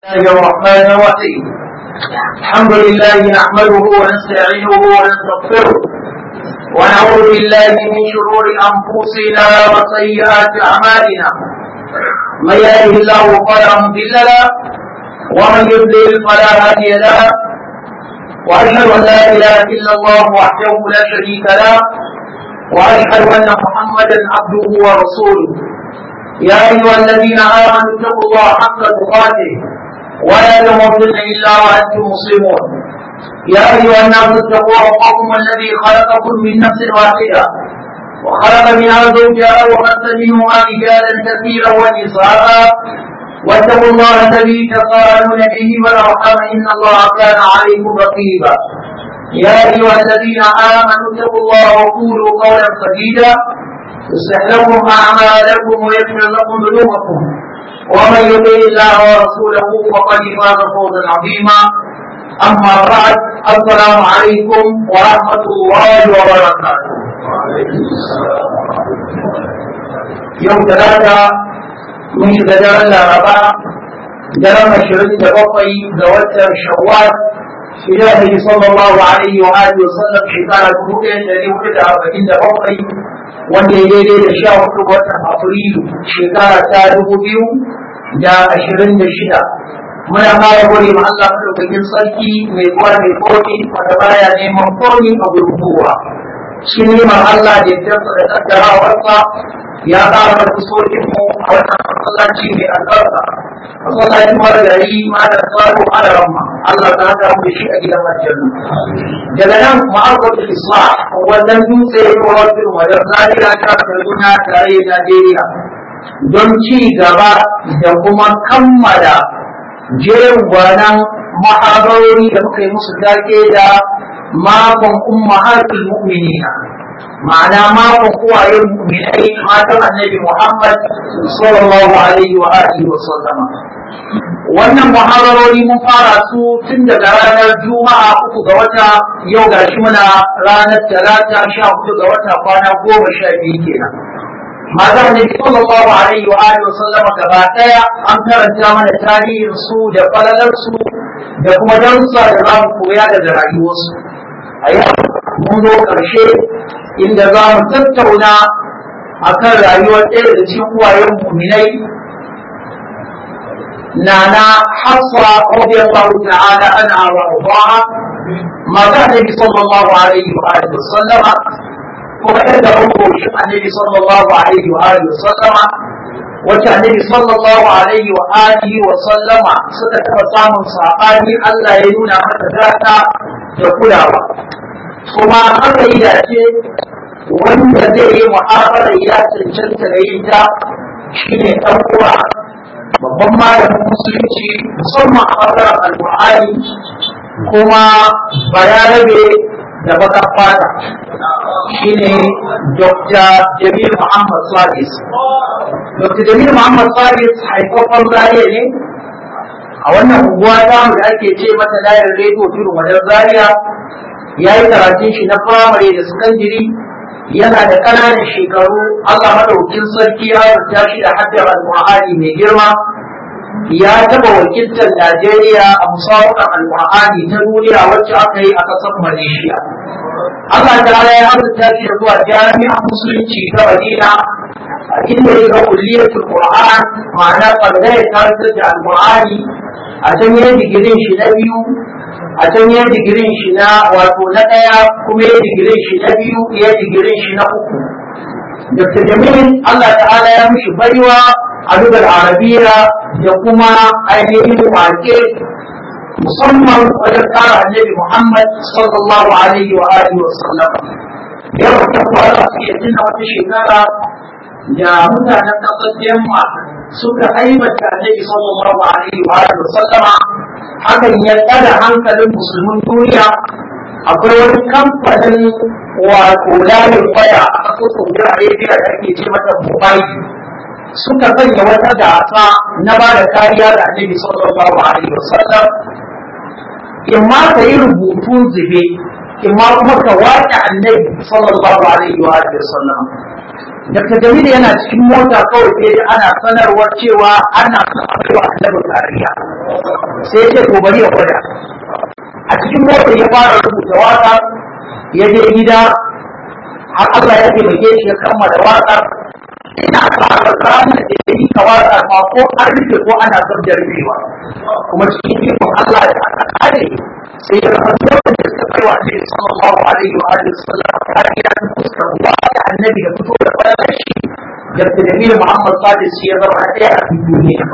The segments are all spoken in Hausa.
الله الرحمن الرحيم الحمد لله نحمده ونستعينه ونستغفره ونعوذ بالله من شرور انفسنا وسيئات اعمالنا من يهده الله فلا مضل له ومن يضلل فلا هادي له واشهد ان لا اله الا الله وحده لا شريك له واشهد ان محمدا عبده ورسوله يا ايها الذين امنوا اتقوا الله حق تقاته ولا تموتن الا وانتم مسلمون يا ايها الناس اتقوا ربكم الذي خلقكم من نفس واحده وخلق منها زوجها وبث منهما رجالا كثيرا ونساء واتقوا الله الذي تساءلون به والارحام ان الله كان عليكم رقيبا يا ايها الذين امنوا اتقوا الله وقولوا قولا سديدا يصلح لكم اعمالكم ويغفر لكم ذنوبكم ومن يطع الله ورسوله فقد فاز فوزا عظيما اما بعد السلام عليكم ورحمه الله وبركاته يوم ثلاثه من شهداء العرباء درم شرد بقي زوجة شوال إلهي صلى الله عليه وآله وسلم شكرا كبيرا الذي ولد أربعين بقي wanda ya daidai da sha hudu ga watan afrilu shekara ta dubu biyu da ashirin da shida muna fara gode ma Allah madaukakin sarki mai kuwa mai komi wanda baya neman komi a gurguwa shi neman Allah da ya da kaddarawarsa ya ƙara da kusokin mu a wannan masallaci mai albarka masallacin margari ma da tsaro ala ramma Allah ta haka mu shi a gidan aljanna daga nan ma'aikatar islam wannan dutse wajen wajen zariya ta kaduna tare Najeriya don ci gaba da kuma kammala jerin gwanan mahabarori da muka yi musu take da makon ummahatul mu'minina ma'ana makon uwayen mu'minai matan annabi Muhammad sallallahu alaihi wa alihi wa sallama wannan muhawarori mun fara su tun daga ranar juma'a uku ga wata yau ga shi muna ranar talata sha hudu ga wata kwana goma sha biyu kenan mazan ne sallallahu alaihi wa alihi wasallama gaba daya an karanta mana tarihin su da falalar su da kuma darussa da za mu koya daga rayuwarsu a yau mun zo karshe inda za mu tattauna akan rayuwar ɗaya da cikin uwayen muminai نانا حفصة رضي الله تعالى عنها وأرضاها ما كان النبي صلى الله عليه وآله وسلم وعند عمره النبي صلى الله عليه وآله وسلم وكان النبي صلى الله عليه وآله وسلم ستكفى سامن صحابي ألا ينونا حتى ذاتا تقولاوا kuma haka yi dace wanda zai yi mu'amala ya cancanta da yin ta shine ɗan uwa babban malamin musulunci musamman a ɓangaren alƙur'ani kuma bayarabe da baka fata shine dr jamil muhammad salis dr jamil muhammad salis haifafan zariya ne a wannan unguwa ta da ake ce mata layar rediyo tudun wajen zaria ya yi karatun shi na firamare da sakandiri yana da ƙananan shekaru Allah madaukin sarki ya rubuta shi da haddar alƙur'ani mai girma ya taɓa wakiltar Najeriya a musawakan alƙur'ani ta duniya wacce aka yi a ƙasar Malaysia. Allah ta ya rubuta shi da zuwa jami'an musulunci ta Madina a inda ya ga kulliyatul Qur'an ma'ana ɓangare ta da alƙur'ani a can ya digirin shi na biyu a can ya digirin shi na wato na ɗaya kuma ya digirin shi na biyu ya digirin shi na uku Dr. Jamil Allah ta'ala ya mishi baiwa a lugar arabiya da kuma ainihin wake musamman wajen kara annabi Muhammad sallallahu alaihi wa alihi wa sallam ya wata kwara su iya tuna wata shekara da mutanen ƙasar Yamma suka aibata annabi sallallahu alaihi wa alihi wa sallama hakan ya ɗaga hankalin musulmin duniya akwai wani kamfanin wato layin waya a ƙasar saudi arabia da ake ce mata mobile suka sanya wata gasa na ba da kariya da annabi sallallahu alaihi wasallam in ma ka yi rubutun zube in ma kuma ka waƙe annabi sallallahu alaihi wasallam Dr. Jamilu yana cikin mota kawai sai ana sanarwar cewa ana son a kai wa annabi kariya sai ce to bari ya gwada a cikin mota ya fara rubuta waka ya je gida har Allah ya taimake shi ya kammala waƙar ina fara ranar da ya yi kawata ma ko an rufe ko ana son da rufewa kuma cikin ikon Allah da aka kare sai ya zama lokacin da suka kai wa Annabi sallallahu alaihi wa alihi wasallam har ya ta fuskar wa da Annabi da fito da bayan shi da Jamilu Muhammad Sadis shi ya zama ɗaya a cikin duniya.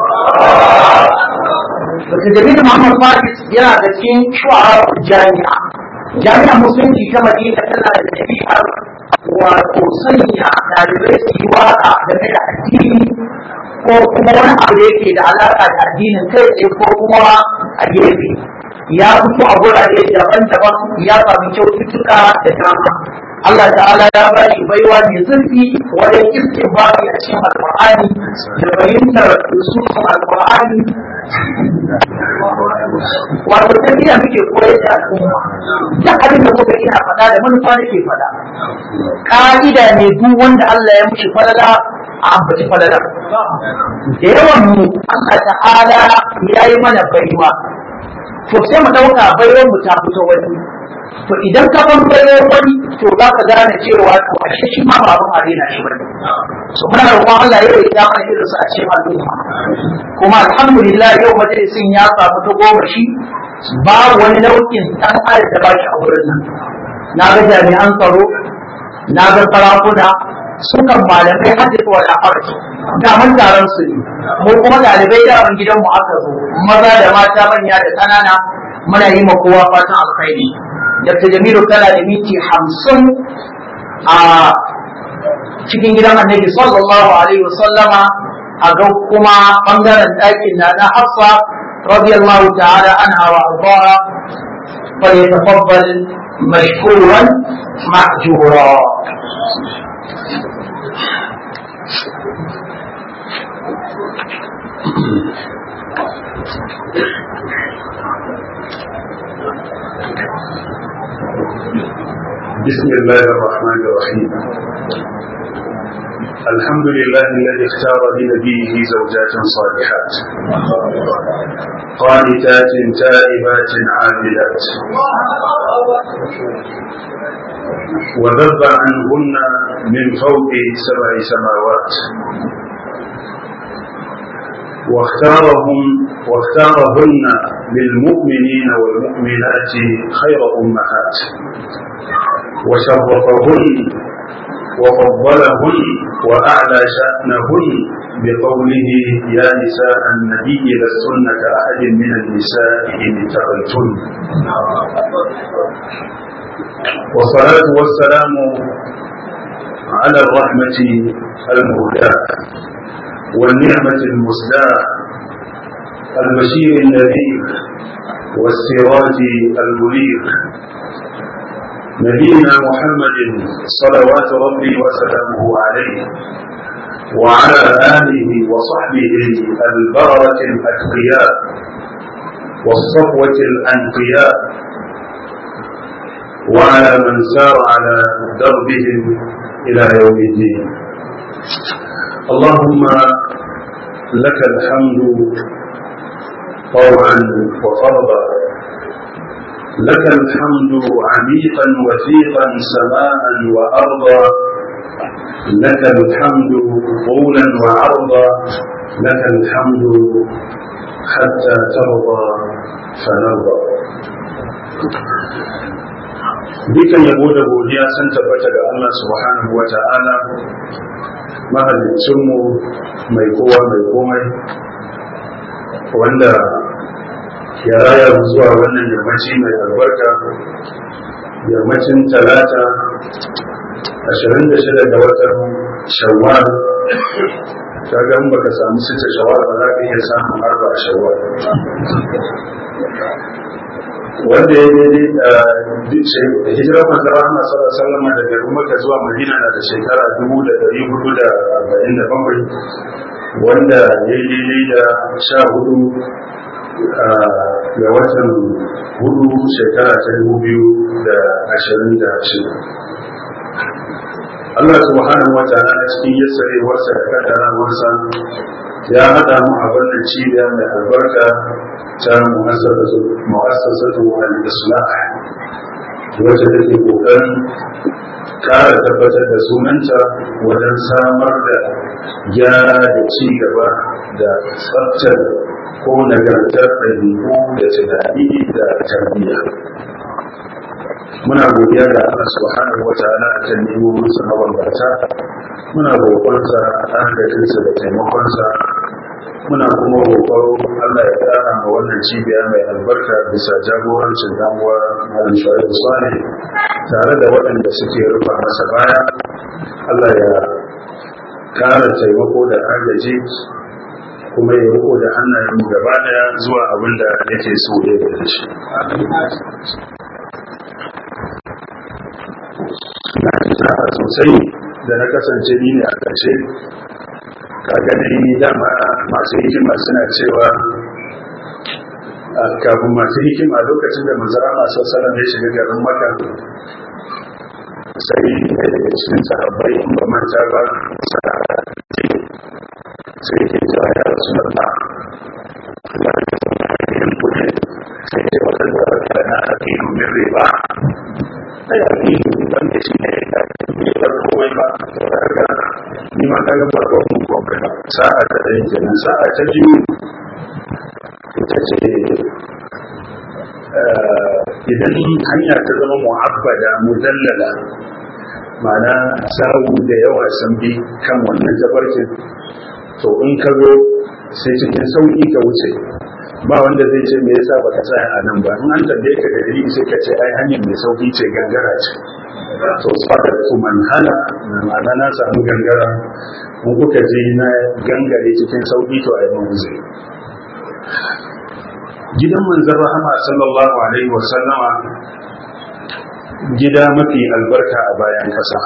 Dr. Jamilu Muhammad Sadis yana da cikin shu'ara jami'a. Jami'a musulunci ta Madina tana da ɗabi'ar wato sanya ɗalibai su yi waƙa game da addini ko kuma wani abu da yake da alaƙa da addinin kai tsaye ko kuma a gefe ya fito a gurare daban-daban ya sami kyaututtuka da dama Allah ta'ala ya ba shi baiwa mai zurfi wajen istinbari a cikin alƙur'ani da fahimtar usulun alƙur'ani wato tafiya muke koyar da al'umma duk abin da kuka ina faɗa da manufa nake faɗa ka'ida ne duk wanda Allah ya mushi falala a ambaci falala da yawan mu Allah ta'ala ya yi mana baiwa to sai mu ɗauka baiwar mu ta fito wani to idan ka ban baiwar wani to za ka gane cewa to ashe shi ma ba abin arena shi bane so muna roƙon Allah ya yi mana irin su a cikin al'umma kuma alhamdulillah yau majalisin ya samu ta goma shi babu wani nau'in ɗan adam da ba shi a wurin nan na ga jami'an tsaro na ga sarakuna sukan malamai hadis wa al'arki da mun taron su ne mu kuma ɗalibai da ban gidan mu aka zo maza da mata manya da ƙanana muna yi ma kowa fatan alkhairi Dr. Jamilu tana da miti hamsin a cikin gidan annabi sallallahu alaihi wasallama a ga kuma bangaren ɗakin na na hafsa radiyallahu ta'ala anha wa ardaha فليتفضل مشكورا مأجورا بسم الله الرحمن الرحيم الحمد لله الذي اختار لنبيه زوجات صالحات قانتات تائبات عابدات وذب عنهن من فوق سبع سماوات واختارهم واختارهن للمؤمنين والمؤمنات خير أمهات وشرفهن وفضلهن وأعلى شأنهن بقوله يا نساء النبي لستن كأحد من النساء إن اتقيتن والصلاة والسلام على الرحمة المهداة والنعمة المسداة البشير النذير والسراج المنير نبينا محمد صلوات ربي وسلامه عليه وعلى آله وصحبه البررة الأتقياء والصفوة الأنقياء وعلى من سار على دربهم إلى يوم الدين اللهم لك الحمد طوعا وفرضا لك الحمد عميقا وثيقا سماء وأرضا لك الحمد طولا وعرضا لك الحمد حتى ترضى فنرضى dukan yabo da godiya sun tabbata ga Allah subhanahu wa ta'ala mahalicinmu mai kowa mai komai wanda ya raya zuwa wannan yammaci mai albarka yammacin talata 26 ga watan shawwal kaga in baka samu sita shawwal ba za ka iya samun arba a shawwal wanda ya daidai da hijirar manzara Muhammad sallallahu alaihi wasallam daga Makka zuwa Madina na da shekara 1447 wanda ya yi daidai da sha hudu ga watan hudu shekara ta dubu biyu da ashirin da shida Allah subhanahu wa ta'ala cikin yassarewarsa da kaddarawarsa ya haɗa mu a wannan cibiya mai albarka ta mu'assasatu al-islah wacce take kokarin ƙara tabbatar da sunanta wajen samar da gyara da ci gaba da tsaftar ko nagartar ɗabi'u da tunani da tarbiyya muna godiya ga Allah subhanahu wa ta'ala a kan nemominsa mabambanta muna roƙonsa agajinsa da taimakonsa muna kuma roƙon Allah ya ƙara ma wannan cibiya mai albarka bisa jagorancin damuwa Malam Shu'aibu Salih tare da waɗanda suke rufa masa baya Allah ya ƙara taimako da agaji kuma ya riko da hannayen gaba daya zuwa abin da yake so ya da shi na isa sosai da na kasance ni ne a ƙarshe kaga ni dama masu hikima suna cewa kafin masu hikima lokacin da manzara masu salam ya shiga garin maka sai da daga cikin sahabbai in ba manta ba sai ke cewa ya rasu da ba Allah ya zama yin kuɗi sai ce wata da wata na aƙilu min riba sai aƙilu wanda shi ne ya yi bar komai ba daga ni ma ta gaba ba mu komai ba sa'a ta ɗaya kenan sa'a ta biyu ita ce idan hanya ta zama mu'abbada mudallala ma'ana sawu da yawa sun bi kan wannan tabarkin to in ka zo sai cikin sauƙi ka wuce ba wanda zai ce me yasa baka tsaya a nan ba in an tambaye ka da dalili sai ka ce ai hanyar mai sauƙi ce gangara ce to fadar su manhala ma'ana na samu gangara in kuka je na gangare cikin sauƙi to ai mun wuce gidan manzon rahama sallallahu alaihi wa sallama gida mafi albarka a bayan kasa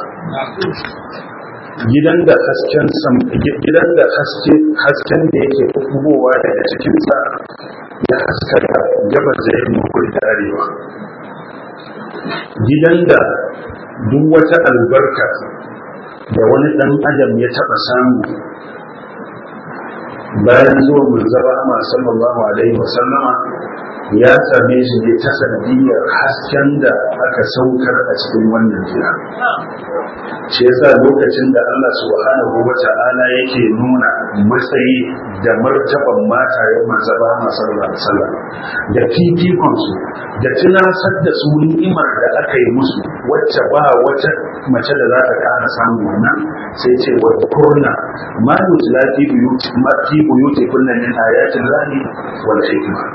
gidan da hasken sam gidan da haske hasken da yake fitowa daga cikin sa ya haskaka gabas da yamma kudu da arewa gidan da duk wata albarka da wani dan adam ya taba samu bayan zuwa manzara ma sallallahu alaihi wasallama ya same shi ne ta sanadiyar hasken da aka saukar a cikin wannan gida shi yasa lokacin da Allah subhanahu wa ta'ala yake nuna matsayi da martaban matayen manzara ma sallallahu alaihi wasallam da fifikon su da tunasar da su ni'imar da aka yi musu wacce ba wata mace da za ta kara samu wannan sai ce wa kurna ma yutla fi buyuti ma fi buyuti kunna min ayatin lahi wal hikma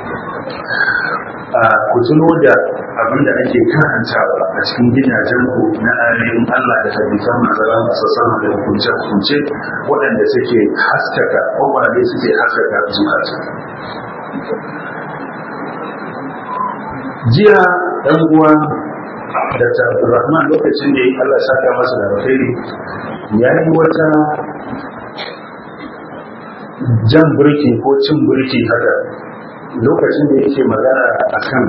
a ku tuno da abin da ake karantawa a cikin gidajen ku na ayoyin Allah da hadisan masara masu sama da hukunce hukunce waɗanda suke haskaka kwakwale suke haskaka zukata jiya ɗan uwa da Abdulrahman lokacin da Allah saka masa da alkhairi ya yi wata jan burki ko cin burki haka lokacin da yake magana a kan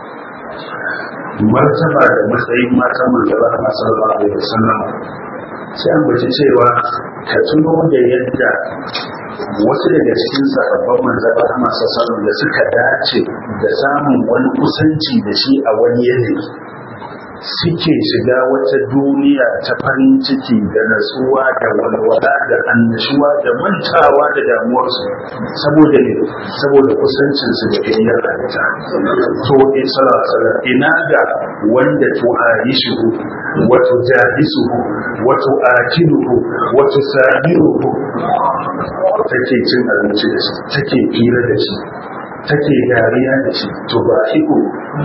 martaba da matsayin matan manzara a sallallahu alaihi wasallam sai an bace cewa ka tuno da yadda wasu daga cikin sahabban manzara a masu da suka dace da samun wani kusanci da shi a wani yanayi suke shiga wata duniya ta farin ciki da natsuwa da walwala da annashuwa da mantawa da damuwarsu saboda ne saboda kusancinsu da gayyar halitta to in salasala ina ga wanda to aishuhu wato jahisuhu wato akiluhu wato sabiruhu take cin abinci da shi take fira da shi take dariya da shi to ba iko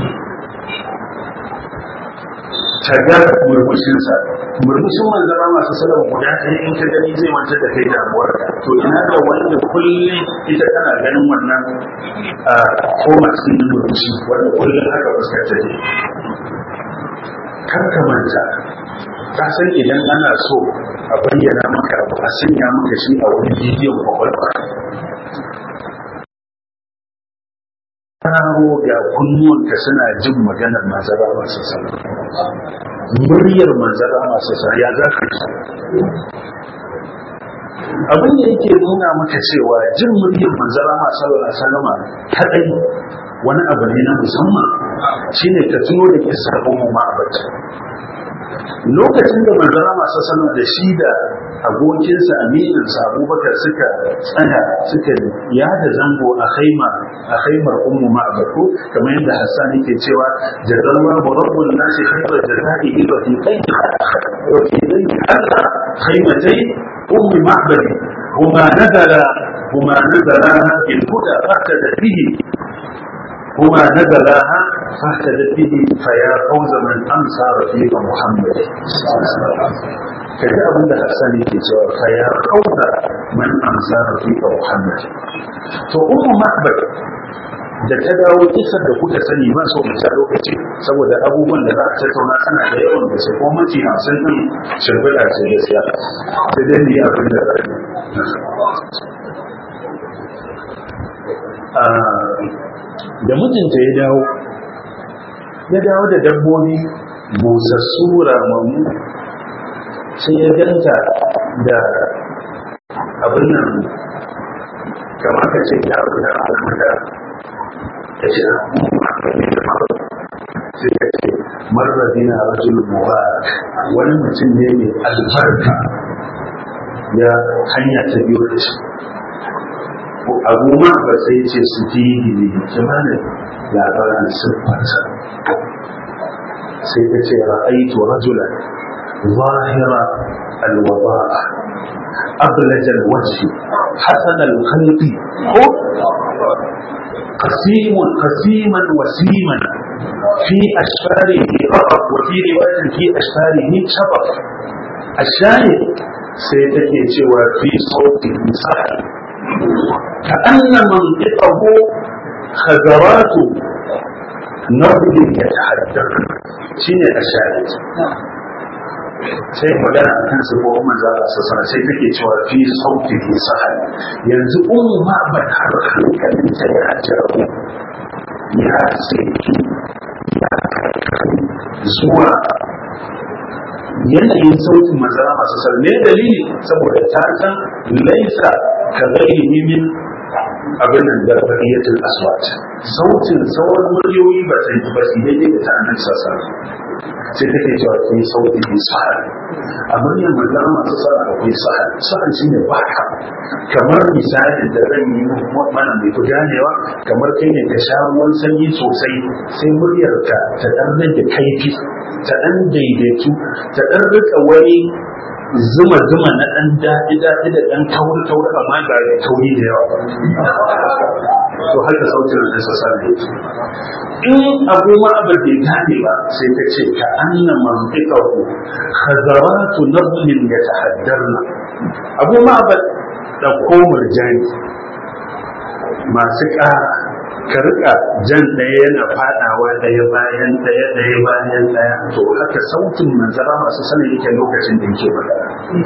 ta ga murmushinsa murmushin manzara masu salon guda ɗaya in ka gani zai manta da kai damuwar to ina da wanda kullum ita tana ganin wannan a koma cikin murmushi wanda kullum haka fuskar ta ne kar ka manta ka san idan ana so a bayyana maka abu a sanya maka shi a wani bidiyon kwakwalwa hararo ga kunnuwanka suna jin maganar mazara masu sallah muryar manzara masu sa ya za ka ci abin da yake nuna maka cewa jin muryar manzara masu salama kadai wani abu ne na musamman shine ka tuno da kisar ummu ma'abata lokacin da manzara masu sama da shi da abokinsa amininsa abubakar suka tsaya suka yada zango a haima a haimar ummu ma'abako kamar yadda hassan yake cewa jazallah wa rabbul nasi khairar jazai ila fi kai wa fi kai Allah khaimatai ummu ma'badi huma nazala huma nazala in huda fahtada bihi هما نزلها فاهتدت به فيا فوز من امسى رفيق محمد kaji abin da Hassan yake cewa fa ya kauda man amsa rafiqa Muhammad to ummu mahbad da ta dawo kisar da kuka sani ba so mu ta lokaci saboda abubuwan da za a tattauna ana da yawan da sai kuma mafi hamsin din shirbiɗa ce gaskiya sai dai ni abin da da mijinta ya dawo ya dawo da dabbobi busassu ramammu sai ya ganta da abin nan kamar ka ce ya abu da abu da ya ce sai ka ce marrazina rajul mubarak wani mutum ne mai albarka ya hanya ta biyu da shi abu ma ba sai ce su fi ne kimanin labarin siffarsa sai ta ce ra'aitu rajulan zahira alwaba أبلج الوجه حسن الخلق قسيم قسيما وسيما في أشفاره رقب وفي رواية في أشفاره شطف الشاهد سيتكي سوى في صوته سحر كأن منطقه خزرات نبض يتحدث شنو الشاهد sai magana a kan sabo manzo Allah sassana sai take cewa fi sauti fi sahal yanzu ummu ma ban har hankalin ta ya jaru ya sai ya zuwa yanayin sautin manzo Allah sassana ne dalili saboda ta san laisa ka ghairi min abin nan da baqiyatul aswat sautin sauran muryoyi ba sai ba sai daidai da ta annabi sallallahu sai take cewa ki sauti bi sahal a muryar manzon masu sana akwai sahal sahal shine baka kamar misali da zan yi mana mai ku ganewa kamar kai ne ka sha ruwan sanyi sosai sai muryar ka ta dan rage kaifi ta dan daidaitu ta dan rika wani zuma zuma na dan daɗi daɗi da dan kauri kauri amma ba da kauri da yawa to haka sautin da sa sani in abu ma abu bai gane ba sai ta ce ka anna mantiqahu khazaratu nablin yatahaddarna abu ma abu da komar jani masu ƙara ka rika jan ɗaya yana faɗawa ɗaya bayan ɗaya ɗaya bayan ɗaya to haka sautin manzara masu sanin yake lokacin da yake magana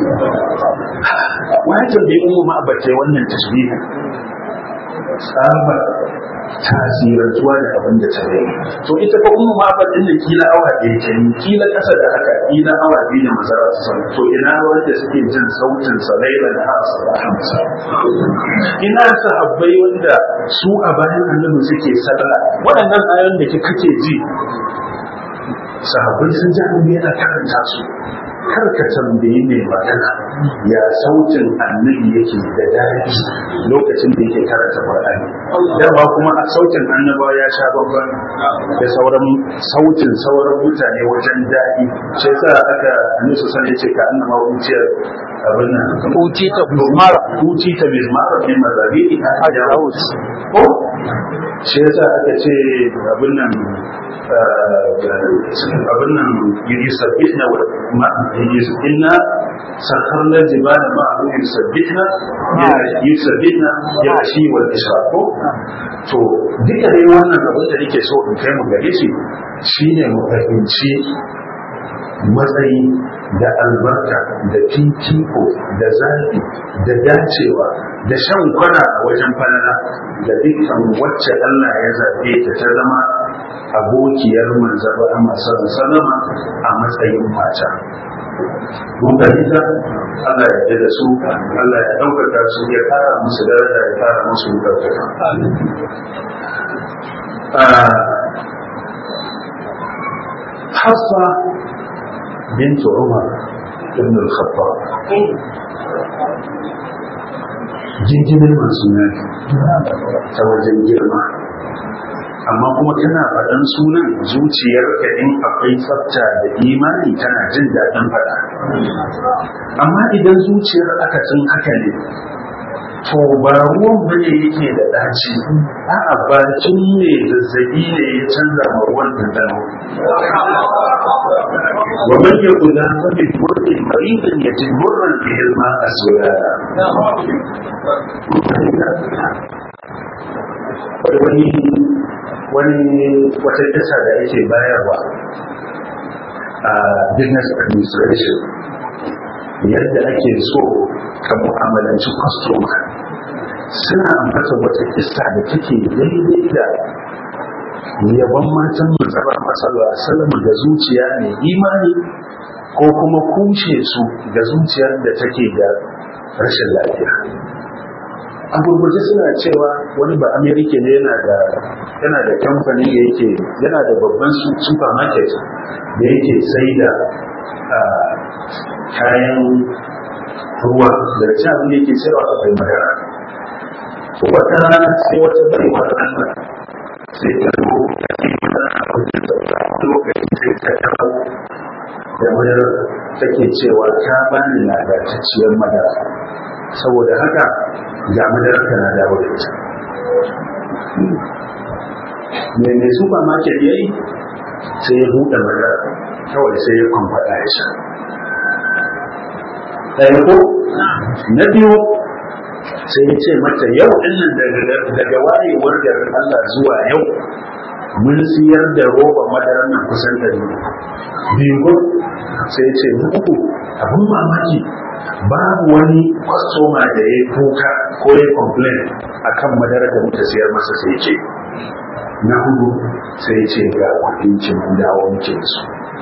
wajen da yi ma abace wannan tashbihin tsabar tasirantuwa da abin da ta yi to ita fa kuma ma ba din da kila awa ɗaya ta yi kila ƙasa da haka kila awa biyu da mazara su san to ina wanda suke jin sautin sa laila da hasa da hamsa ina sahabbai wanda su a bayan annabi suke sallah waɗannan ayoyin da kake ji sahabbai sun ji annabi yana karanta su kar ka tambayi mai magana ya sautin annabi yake da daɗi lokacin da yake karanta Qur'ani dama kuma a sautin annaba ya sha babban da sauran sautin sauran mutane wajen daɗi shi yasa aka nusu san yace ka annama wuciyar abin nan uti ta mizmara uti ta mizmara min mazabi hajar aus ko shi yasa aka ce abin nan abin nan yusabbihna wa inna sakharna jibala ma'ahu yusabbihna yusabbihna ya shi wal ishraq to duka dai wannan abin da nake so in kai mu gare shi shine mu fahimci matsayi da albarka da fifiko da zafi da dacewa da shan kwana a wajen falala da dukkan wacce Allah ya zaɓe ta ta zama abokiyar manzaba a masu salama a matsayin mata mun fahimta Allah ya yarda da su Allah ya ɗaukaka su ya kara musu daraja ya kara musu ɗaukaka حفصة بنت عمر بن الخطاب jinjimin masu ta wajen girma amma kuma tana faɗan sunan zuciyarka in akwai tsafta da imani tana jin daɗin faɗa amma idan zuciyar aka cin haka ne to ba ruwan bane yake da ɗaci a'a bakin ne zazzabi ne ya canza ma ruwan dandano wa man yakuna fa bi murrin maridan yatimurran bihi al-ma'a sulala wani wani wata kisa da yake bayarwa a business administration yadda ake so ka mu'amalanci customer suna ambata wata kisa da take daidai da yaban matan matsala matsala salama da zuciya mai imani ko kuma kushe su da zuciyar da take da rashin lafiya a gurguje suna cewa wani ba amerika ne yana da yana da kamfani da yake yana da babban supermarket da yake sai da kayan ruwa da ci abin da yake sayarwa akwai madara wata rana sai wata baiwa Allah sai ta zo ta ce mana a wajen sauka lokacin sai ta dawo da madara take cewa ta bani ladatacciyar madara saboda haka ga madara tana dawo da ita me mai supermarket ya yi sai ya buɗe madara kawai sai ya kwamfada ya sha ɗaya ko na biyu sai ya ce mata yau ɗinnan daga wayewar garin Allah zuwa yau mun siyar da roba madarar nan kusan da biyu sai ya ce uku abin mamaki babu wani kwastoma da ya kuka ko ya complain akan madarar da muka siyar masa sai ce na hudu sai ce ga kudin ki mun dawo muke su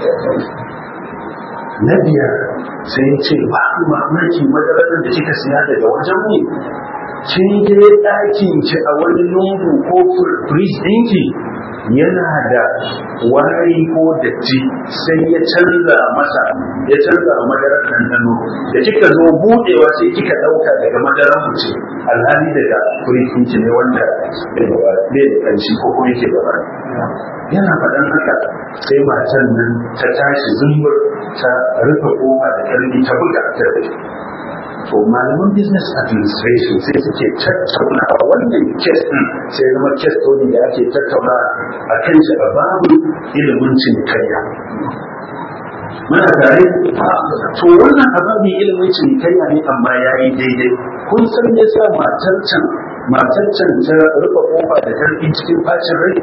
na biyar sai ya ce ba mamaki madarar da kika siya daga wajen mu kin je ɗakin ki a wani lungu ko fridge ɗinki yana da wari ko datti sai ya canza masa ya canza madarar ɗanɗano da kika zo buɗewa sai kika ɗauka daga madarar mu ce alhali daga fridge ɗinki ne wanda bai da ƙanshi ko kuma yake gaba yana faɗan haka sai matan nan ta tashi zumbur ta rufe ƙofa da ƙarfi ta buga ta to malaman business administration sai suke tattauna a wannan kes din sai zama kes ne da ake tattauna a kan shi a babu ilimin cinikayya muna tare to wannan ababin ilimin cinikayya ne amma ya yi daidai kun san me yasa matar can matar can ta rufe kofa da karfi cikin bacin rai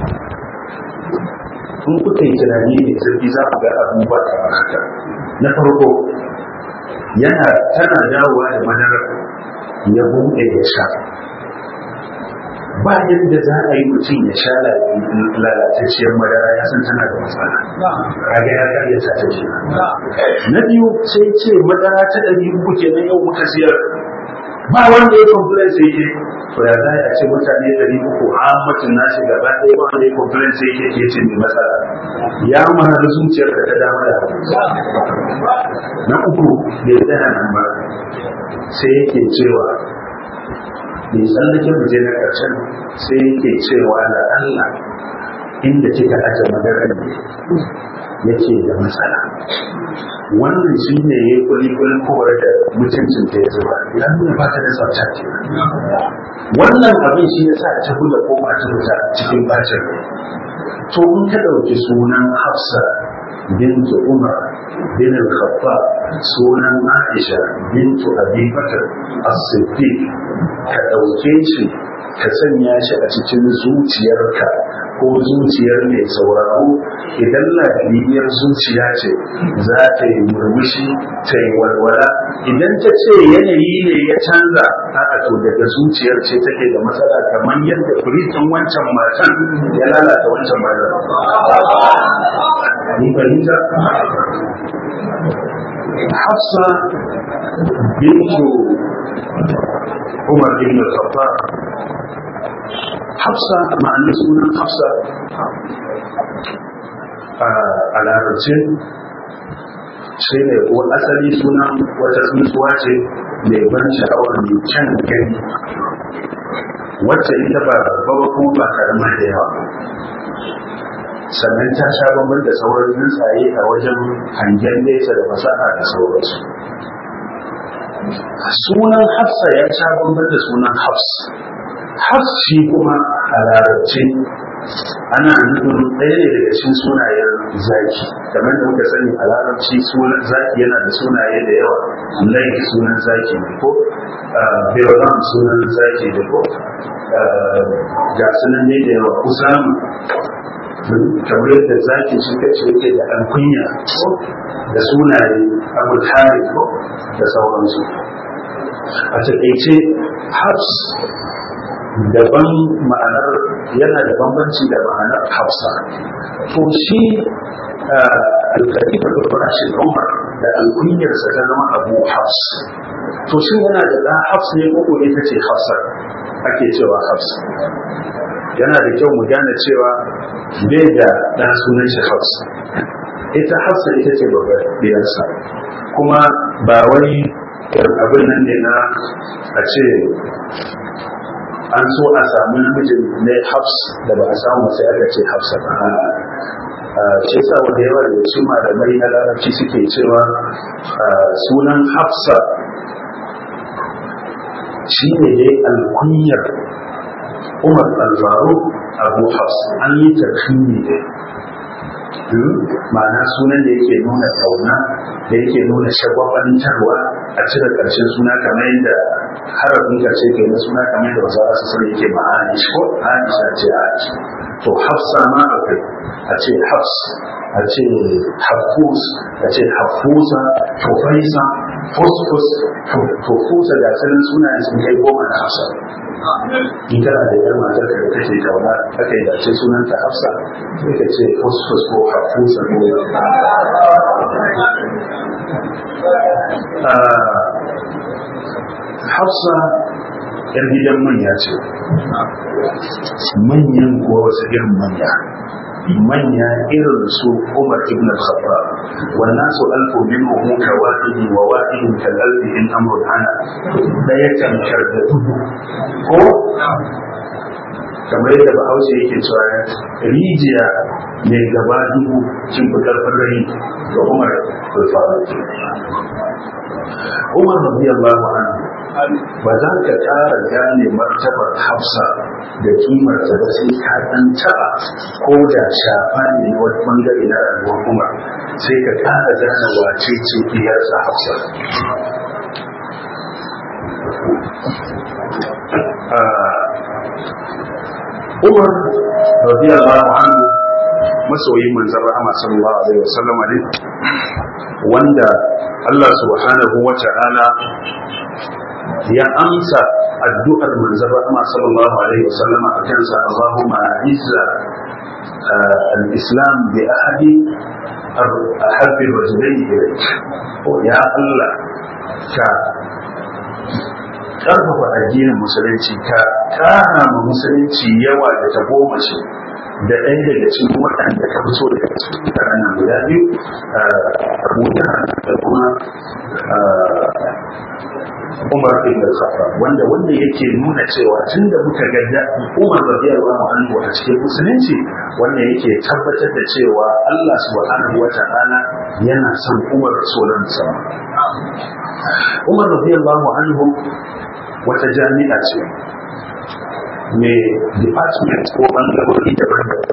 in kuka yi tunani ne zurfi za ku ga abubuwa kamar haka na farko yana tana dawowa da madarar ya buɗe ya sha ba yadda za a yi mutum ya sha lalatacciyar madara ya san tana da matsala kaga ya karya ta ce na biyu sai ce madara ta ɗari uku kenan yau muka siyar ba wanda ya complain sai ke to ya za a ce mutane ɗari uku a mutum nashi gaba ɗaya ba wanda ya complain sai ke ke ce mai matsala ya mara zuciyar ka ta dama da na uku bai tsaya nan ba sai yake cewa bai tsallake mu je na ƙarshen sai yake cewa da Allah inda kika aje madarar ne yake da matsala wannan shi ne ya yi kulikulin kowar da mutuncin ta ya zuba ya nuna ba ta da tsafta ke wannan abin shi ya sa ta kula ko ba ta fita cikin bacin to in ka ɗauki sunan hafsa bintu umar bin al-khattab sunan aisha bintu abi bakr as-siddiq ka ɗauke shi ka sanya shi a cikin zuciyarka ko zuciyar mai sauraro idan lafiyar zuciya ce za ta yi murmushi ta yi walwala idan ta ce yanayi ne ya canza a to daga zuciyar ce take da matsala kamar yadda furitin wancan matan ya lalata wancan matan ni fahimta hafsa bintu umar ibn al-khattab hafsa ma'anar sunan hafsa a larabce sai ne ko asali sunan wata tsuntsuwa ce mai ban sha'awar mai kyan gani wacce ita ba babba ba kuma ba karama da yawa sannan ta sha bambam da sauran tsuntsaye a wajen hangen nesa da fasaha da sauransu sunan hafsa ya sha bambam da sunan hafs hafs shi kuma a larabce ana nufin ɗaya ne daga cikin sunayen zaki kamar da muka sani a larabci sunan zaki yana da sunaye da yawa lai sunan zaki ne ko beolam sunan zaki ne ko ga sunan ne da yawa usama kamar yadda zaki shi kace yake da ɗan kunya da sunaye abul hari ko da sauransu a taƙaice hafs daban ma'anar yana da bambanci da ma'anar hafsa to shi alkalifa da farashin umar da alkunyarsa ta zama abu hafs to shi yana da ɗan hafs ne ko ita ce hafsa ake cewa hafs yana da kyau mu gane cewa bai da ɗan sunan shi hafs ita hafsa ita ce babbar ɗiyarsa kuma ba wai abin nan ne na a ce an so a samu namijin ne hafs da ba a samu sai aka ce hafsa ba shi sa wanda yawa da su malamai na larabci suke cewa sunan hafsa shi ne dai alkunyar umar alfaru abu hafs an yi tarhimi ne ma'ana sunan da yake nuna kauna da yake nuna shagwabantarwa a cire ƙarshen suna kamar yadda harafin ƙarshe ke na suna kamar yadda wasu wasu sani yake ma'ani ko aisha ce aisha to hafsa ma akwai a ce hafs a ce hafus a ce hafusa tufaisa fusfus tufusa da sanin sunayen sun kai goma na hafsa in kana da yar matar ka da kake kauna aka yi dace sunanta hafsa sai ka ce fusfus ko hafusa ko hafsa yar gidan manya ce manyan kuwa wasu irin manya manya irin su Umar ibn al-Khattab wannan su alfu minhum ka wahidi wa wahidin kal alfi in amrun ana daya kan da dubu ko kamar yadda bahaushe yake cewa rijiya mai gaba dubu kin fi karfin rai ga Umar al-Faruq Umar radiyallahu anhu ba za ka ƙara gane martabar hafsa da kimarta ba sai ka ɗan taɓa ko da shafa ne wani ɓangare na rayuwar umar sai ka ƙara gane wace ce diyarsa hafsa umar radiyallahu anhu masoyin manzon rahama sallallahu alaihi wasallam ne wanda Allah subhanahu wa ta'ala ya amsa addu'ar manzon rahama sallallahu alaihi wasallam a kansa Allahumma a'izza al-islam bi ahadi ahabbi rajulaini ilayk ya Allah ka karfafa addinin musulunci ka kara ma musulunci yawa da ta goma shi da ɗaya daga cikin waɗanda ka fi so daga cikin mutanen guda biyu abuja da kuma umar ibn al-khattab wanda wanda yake nuna cewa tun da muka ga umar radiyallahu anhu a cikin musulunci wanda yake tabbatar da cewa Allah subhanahu wata'ala yana son umar solan sama umar radiyallahu anhu wata jami'a ce mai department ko bangarori daban-daban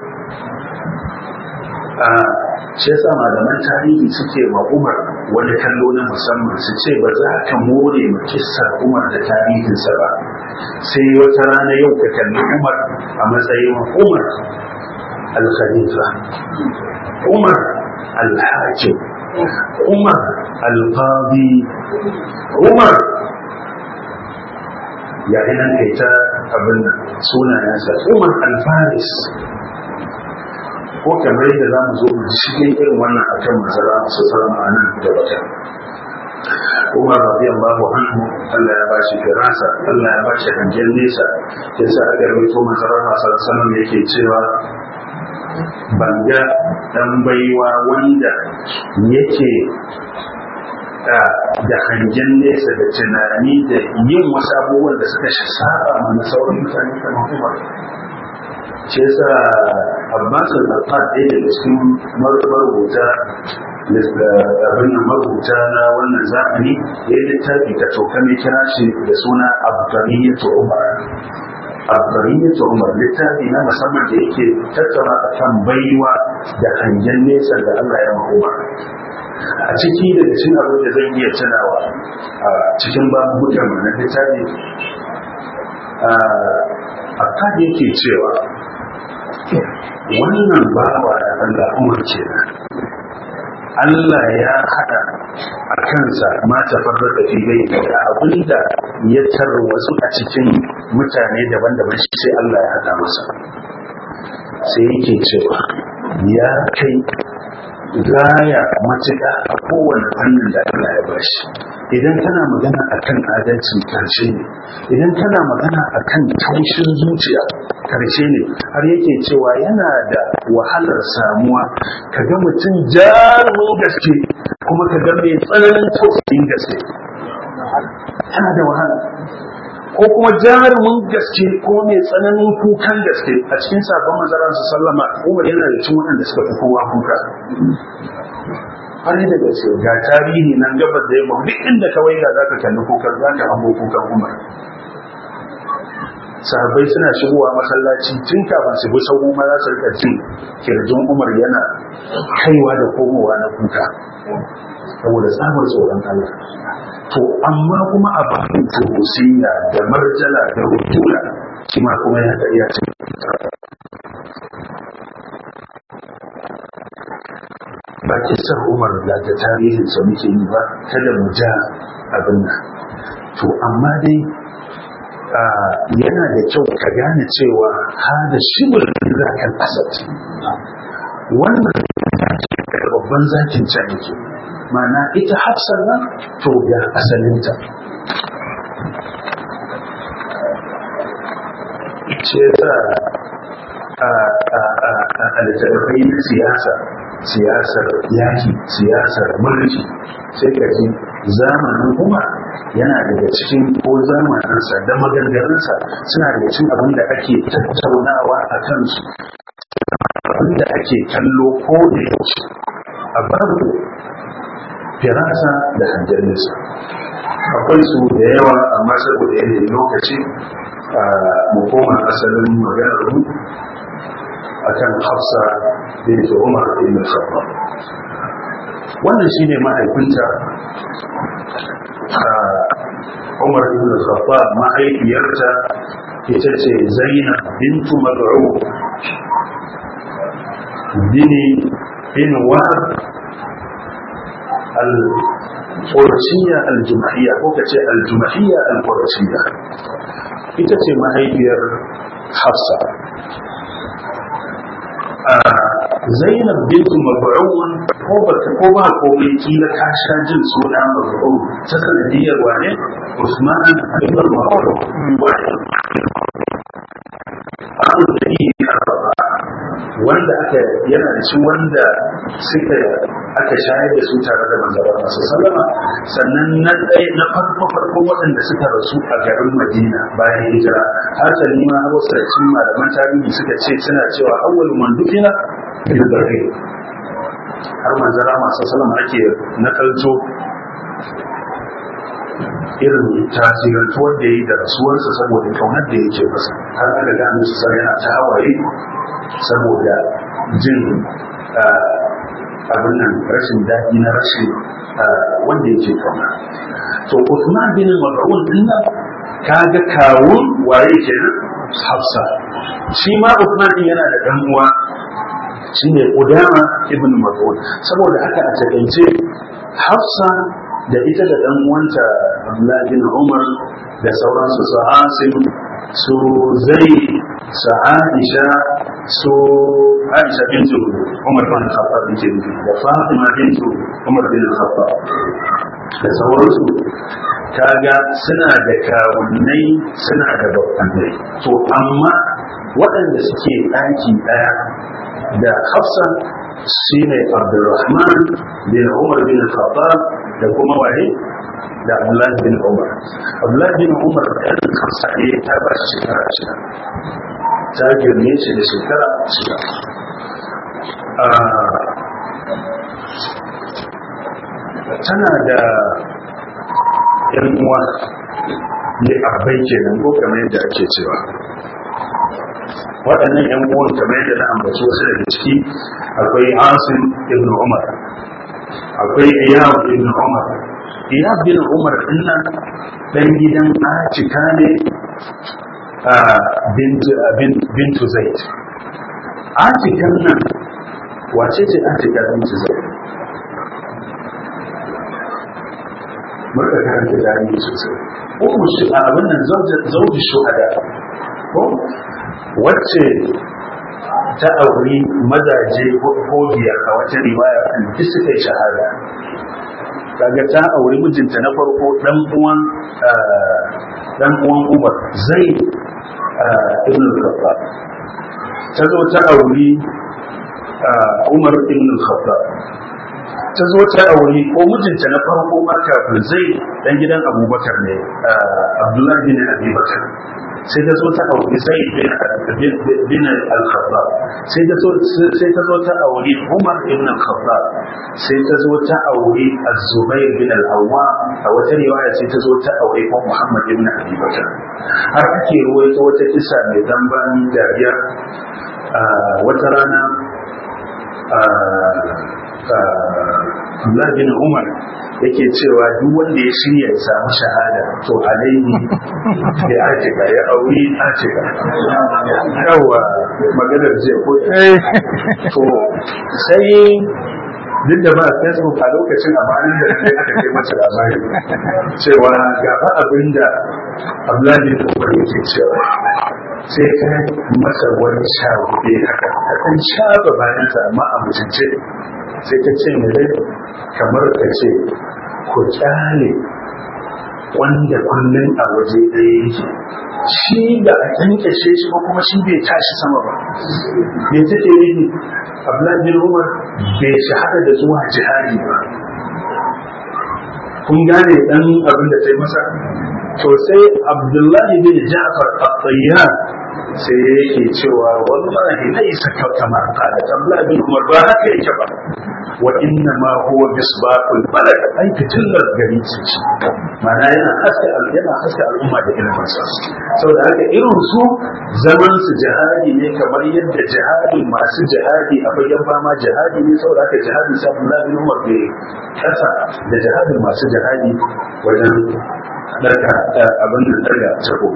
a shi yasa malaman tarihi suke ma umar wani kallo na musamman su ce ba za ka more ma kissar umar da tarihinsa ba sai wata rana yau ka kalli umar a matsayin umar al-khalifa umar al-hakim umar al-qadi umar ya nan kai ta abin nan sunayensa umar al-faris ko kamar yadda za mu zo mu ji cikin irin wannan akan masara masu salama a nan da wata umar radiyallahu anhu Allah ya bashi firasa Allah ya bashi hangen nesa yasa aka rawaito masara masu salama yake cewa ban ga dan baiwa wanda yake da hangen nesa da tunani da yin wasu abubuwan da suka saba mana sauran mutane kamar umar shi yasa abbas al-qad ɗaya daga cikin marubuta abin nan marubuta na wannan zamani ya yi littafi ka toka mai kira shi da suna abdariyyatu umar abdariyyatu umar littafi na musamman da yake tattauna akan baiwa da hangen nesa da Allah ya umar a ciki daga cikin abin da zan iya tunawa a cikin babukan na littafi a kan yake cewa wannan bawa da Allah umar ce Allah ya haɗa a kansa mata farar da filai da abinda ya wasu a cikin mutane daban-daban shi sai Allah ya haɗa masa sai yake cewa ya kai gaya matuƙa a kowane fannin da Allah ya bashi idan kana magana akan adalcin karshe ne idan kana magana akan taushin zuciya karshe ne har yake cewa yana da wahalar samuwa ka ga mutum jarumin gaske kuma ka ga mai tsananin tausayin gaske yana da wahala ko kuma jarumin gaske ko mai tsananin kukan gaske a cikin sabon manzaran su sallama umar yana da cin waɗanda suka fi kowa kuka har da gaske ga tarihi nan gabas da yamma duk inda ka waiga za ka kalli kukan za ka hango kukan umar sahabbai suna shigowa masallaci tun kafin su bi sahu ma za su rika jin kirjin umar yana kaiwa da komowa na kuka saboda tsabar tsoron Allah to amma kuma a bakin tuhusiyya da marjala da rutula kima kuma ya ta iya ba kisar umar da ta tarihin sa muke yi ba kada mu ja abin nan to amma dai yana da kyau ka gane cewa hada shibir zakan asad wannan babban zakin can yake mana ita hafsar nan to ga asalinta ce ta a littattafai na siyasa siyasar yaki siyasar mulki sai ka ji zamanin kuma yana daga cikin ko zamaninsa da maganganunsa suna daga cikin abin da ake tattaunawa a kansu abin da ake kallo ko da yaushe a babu firasa da hanjarinsa akwai su da yawa amma saboda yanayin lokaci a mukoman asalin maganar mu akan hafsa bin umar ibn khattab wannan shine mahaifinta umar ibn khattab mahaifiyarta ita ce zainab bintu mad'u bini bin wahab al-qurashiyya al-jumahiyya ko kace al-jumahiyya al-qurashiyya ita ce mahaifiyar hafsa zainab bintu mab'un ko ba ko ba ko mai kila ka sha jin suna mab'un ta sanadiyar wane Usman ibn Ma'ruf Abu wanda aka yana da shi wanda suka aka shayar da su tare da manzara masu sallama sannan na ɗaya na farko farko waɗanda suka rasu a garin madina bayan hijira har salima wasu da cin malaman tarihi suka ce suna cewa awwal man dukina bil barri har manzara masu sallama ake nakalto irin tasirantuwar da ya yi da rasuwarsa saboda kaunar da yake masa har aka gano su yana ta hawaye saboda jin abin nan rashin daɗi na rashin wanda yake kauna to Uthman bin Mas'ud din nan kaga kawun waye kenan Hafsa shi ma Uthman din yana da dan uwa shine Udama ibn Mas'ud saboda haka a takaice Hafsa da ita da dan uwanta Abdullah bin Umar da sauransu su Asim su Zai su Aisha su Aisha bintu Umar bin Khattab bintu da Fatima bintu Umar bin Khattab da sauransu kaga suna da kawunnai suna da babbanai to amma waɗanda suke ɗaki ɗaya da hafsa shi ne abdulrahman bin umar bin khattab da kuma waye da abdullahi bin umar abdullahi bin umar da ɗan hafsa ne ta ba shi shekara shida ta girme shi da shekara shida tana da yan uwa ne abai kenan ko kamar yadda ake cewa waɗannan yan uwan kamar yadda na ambaci wasu daga ciki akwai asim ibn umar akwai iyab ibn umar iyab bin umar dinnan dan gidan acika ne bintu zaid acikan nan wace ce acika bintu zaid muka karanta tarihi sosai ummu shi a abin nan zauji shuhada ko wacce ta auri mazaje ko biyar a wata riwaya kan duk suka yi shahada kaga ta auri mijinta na farko dan uwan dan uwan Umar zai ibn al-Khattab ta zo ta auri Umar ibn al-Khattab ta zo ta aure ko mijinta na farko ma kafin zai dan gidan abubakar ne abdullahi bin abi bakar sai ta zo ta aure zai bin al-khattab sai ta zo sai ta zo ta aure umar ibn al-khattab sai ta zo ta aure az-zubair bin al-awwam a wata riwaya sai ta zo ta aure ko muhammad ibn abi bakar har ake ruwaito wata kisa mai damban dariya wata rana Allah bin Umar yake cewa duk wanda ya shirya ya samu shahada to alaihi ya atika ya auri atika yawa maganar ce ko to sai duk da ba facebook a lokacin amanin da sai aka kai mata labari cewa ga fa abin da Abdullahi bin Umar yake cewa sai ka masa wani shagube haka ka kan shafa bayansa amma a mutunce sai ta ce mai kamar ka ce ku kyale wanda kullum a waje ɗaya yake shi da a kyankyashe shi ba kuma shi bai tashi sama ba bai take yi abdullahi bin umar bai shahada da zuwa jihadi ba kun gane dan abin da ta yi masa to sai abdullahi bin ja'far at-tayyan sai yake cewa wallahi laysa kama qala abdullahi bin umar ba haka yake ba wa inna ma huwa misbaqul balad ai fitillar gari ce shi mana yana haske yana haske al'umma da ilimin sa saboda haka irin su zaman su jihadi ne kamar yadda jihadi masu jihadi a bayan fama jihadi ne saboda haka jihadi sa Abdullah bin Umar bai kasa da jihadin masu jihadi wajen daga abin da daga sako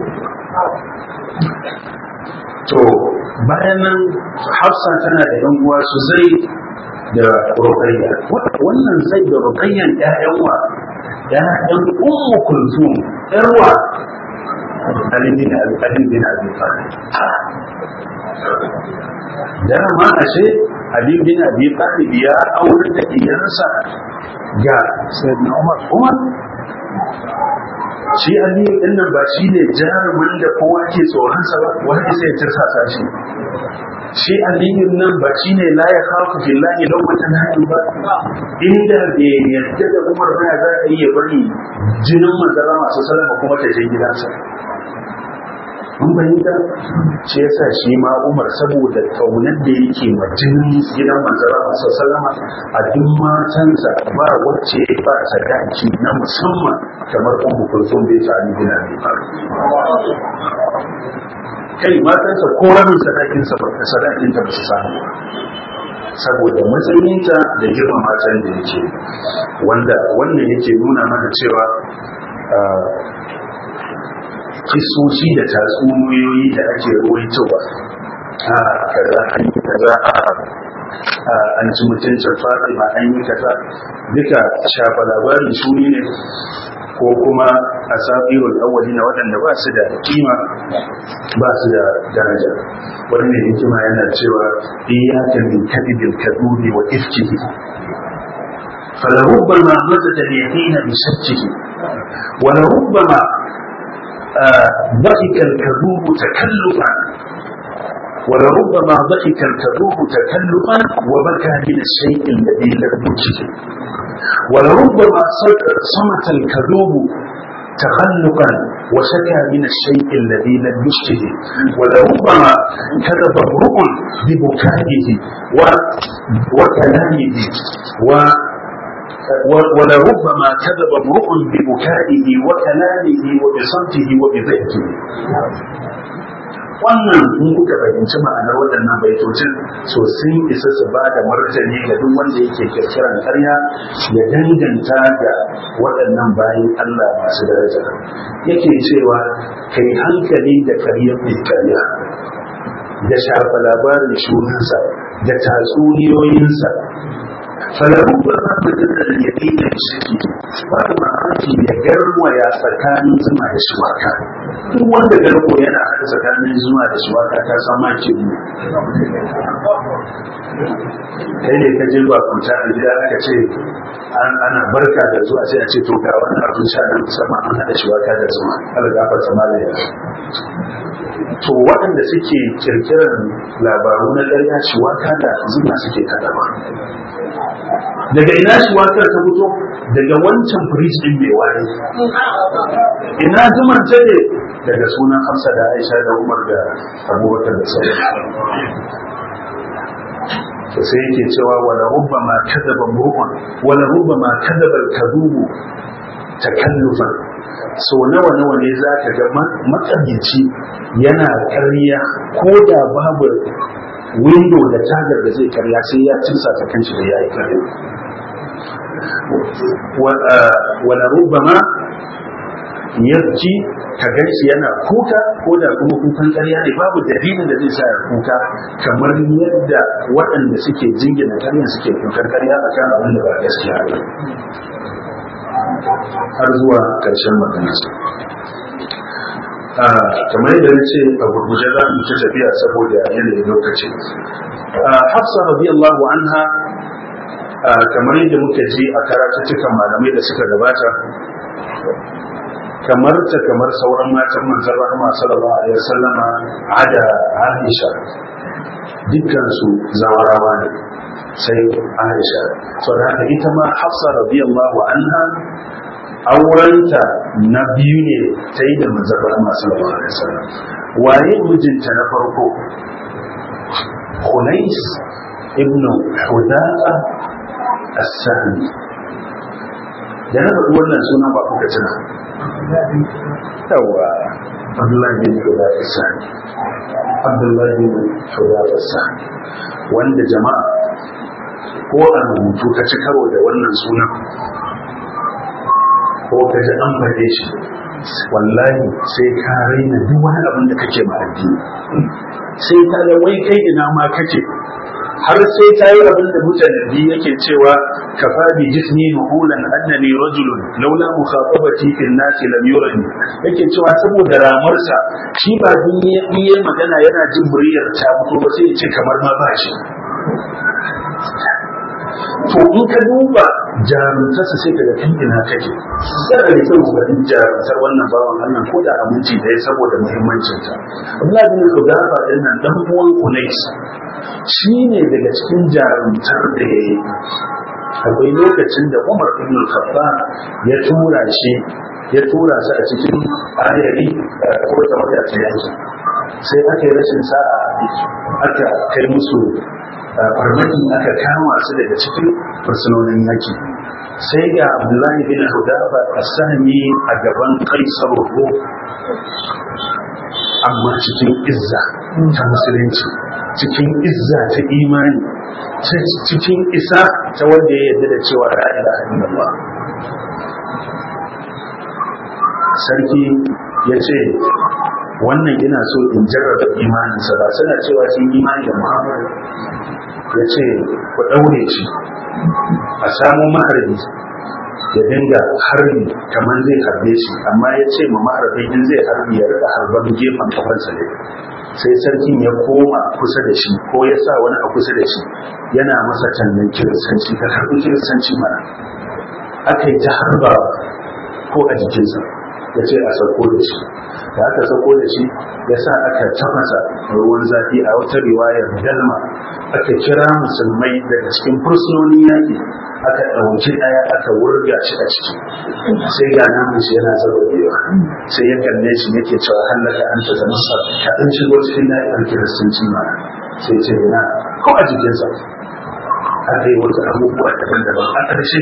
to bayan nan Hafsa tana da yan uwa su zai da rukayya wannan zai da rukayyan ƴaƴan wa ƴaƴan ummu kulthum ƴarwa Ali bin Ali bin Abi Talib da ma ashe Ali bin Abi Talib ya aure da iyarsa ga Sayyidina Umar Umar shi Ali din nan ba shi ne jarumin da kowa ke tsoron sa ba wanda sai ya tirsasa shi shi aliyun nan ba shi ne la ya kafu fillahi don wata nahi ba inda bai yadda da umar ba za a iya bari jinin manzara masu salama kuma ta je gidansa mun bayyana shi yasa shi ma umar saboda kaunar da yake ma jinin gidan manzara masu salama a duk matansa ba wacce ba sadaki na musamman kamar ummu kulsum bai ta ali bin abi kai matansa ko rabin sadakinsa ba sadakin ta ba su samu saboda matsayinta da girma matan da yake wanda wannan yake nuna mana cewa kisoshi da tatsuniyoyi da ake ruwaitowa a kaza kaza a an ci mutuncin fatima an yi kaza duka shafa labarin shuni ne ko kuma a safirul awwali na waɗanda ba su da kima ba su da daraja wani ne hikima yana cewa iyaka min kadibil kadudi wa ifkihi فلربما مدد اليقين بشكه ولربما ضحك الكذوب تكلفا ولربما ضحك الكذوب تكلفا وبكى من الشيء الذي لم يجده ولربما صمت الكذوب تخلقا وشكى من الشيء الذي لم يشته ولربما كذب امرؤ ببكائه وكلامه و ولربما كذب امرؤ ببكائه وكلامه وبصمته وبضحكه wannan in kuka fahimci ma'anar waɗannan baitocin so sun isa su ba da martani ga duk wanda yake kirkiran karya ya danganta ga waɗannan bayan Allah masu daraja yake cewa kai hankali da karyar mai karya da shafa labarin shunansa da tatsuniyoyinsa falahu ba za mu dinga da yaƙi da shirki ba da mamaki ya garwaya tsakanin zuma da shiwaka duk wanda garko yana haɗa tsakanin zuma da shiwaka ta san maki ne kai ne ka je bakunta a gida aka ce ana barka da zuwa sai a ce to ga wani abin sha na musamman an haɗa shiwaka da zuma algafar samaliya to waɗanda suke kirkirar labaru na ƙarya shiwaka da zuma suke kaɗawa daga ina shi wakar ta fito daga wancan firij din mai wari ina zuman ta ne daga sunan hamsa da aisha da umar da abubakar da sauran to sai yake cewa wala rubba ma kadaba mur'un wala rubba ma kadaba kadubu takallufan so nawa nawa ne za ka ga matsabici yana karya ko da babu window da tagar da zai karya sai ya cinsa ta kanshi da yayi karya wala rubbama yarki ka ganshi yana kuka ko da kuma kukan karya ne babu dalilin da zai sa ya kuka kamar yadda waɗanda suke jingina karya suke kukan karya a kan abin da ba gaskiya ba har zuwa ƙarshen maganarsa kamar yadda na ce a gurguje za mu ta tafiya saboda yanayin lokaci hafsa radiyallahu anha kamar yadda muka ji a karatuttukan malamai da suka gabata kamar ta kamar sauran matan manzon rahama sallallahu alaihi wasallama ada Aisha dukkan su zawarawa ne sai Aisha to haka ita ma Hafsa radiyallahu anha aurenta na biyu ne ta yi da manzon rahama sallallahu alaihi wasallam waye mijinta na farko Hunais ibn Hudaqa as-Sahmi da na faɗi wannan suna ba kuka tuna yawa Abdullahi bin Hudaqa as-Sahmi Abdullahi bin Hudaqa as-Sahmi wanda jama'a ko a rubutu ka ci karo da wannan sunan ko ka ji an faɗe shi wallahi sai ka raina duk wani abin da kake ma addini sai ka ga wai kai ina ma kake har sai ta yi abin da mutane biyu yake cewa kafa bi jismi nuhulan annani rajulun laula mukhatabati fil nasi lam yurani yake cewa saboda ramarsa shi ba biye magana yana jin muryar ta fito ba sai ya ce kamar ma ba shi to in ka duba jarumtarsa sai ka ga kan ina kake yana da kyau ga jarumtar wannan bawan Allah ko da aminci da ya saboda muhimmancinta Abdullahi bin Hudafa din nan dan uwan Kunais shine daga cikin jarumtar da ya yi akwai lokacin da Umar ibn Khattab ya tura shi ya tura su a cikin ayari ko ta wata yaki sai aka yi rashin sa'a aka kai musu farmaki aka kama su daga cikin fursunonin yaki sai ga abdullahi bin hudafa a sami a gaban kaisar ruhu amma cikin izza ta musulunci cikin izza ta imani cikin isa ta wanda ya yarda da cewa la ilaha illallah sarki ya ce wannan ina so in jarraba imaninsa ba suna cewa sun imani da muhammadu ya ce ku ɗaure shi a samu maharbi ya dinga harbi kamar zai harbe shi amma ya ce ma maharbin in zai harbi ya rika harbar gefen kafansa ne sai sarkin ya koma kusa da shi ko ya sa wani a kusa da shi yana masa tallan kiristanci ka harbi kiristanci mana aka yi ta harba ko a jikinsa ya ce a sauko da shi da aka sauko da shi ya sa aka tafasa ruwan zafi a wata riwayar dalma aka kira musulmai daga cikin fursunonin yaƙi aka ɗauki ɗaya aka wurga shi a ciki sai ga namun shi yana zarrabewa sai ya kalle shi yake cewa hallaka an ta zama sa ka ɗan shigo cikin na'ibar kiristanci ma sai ce yana ko a jikinsa aka yi wata abubuwa daban-daban a ƙarshe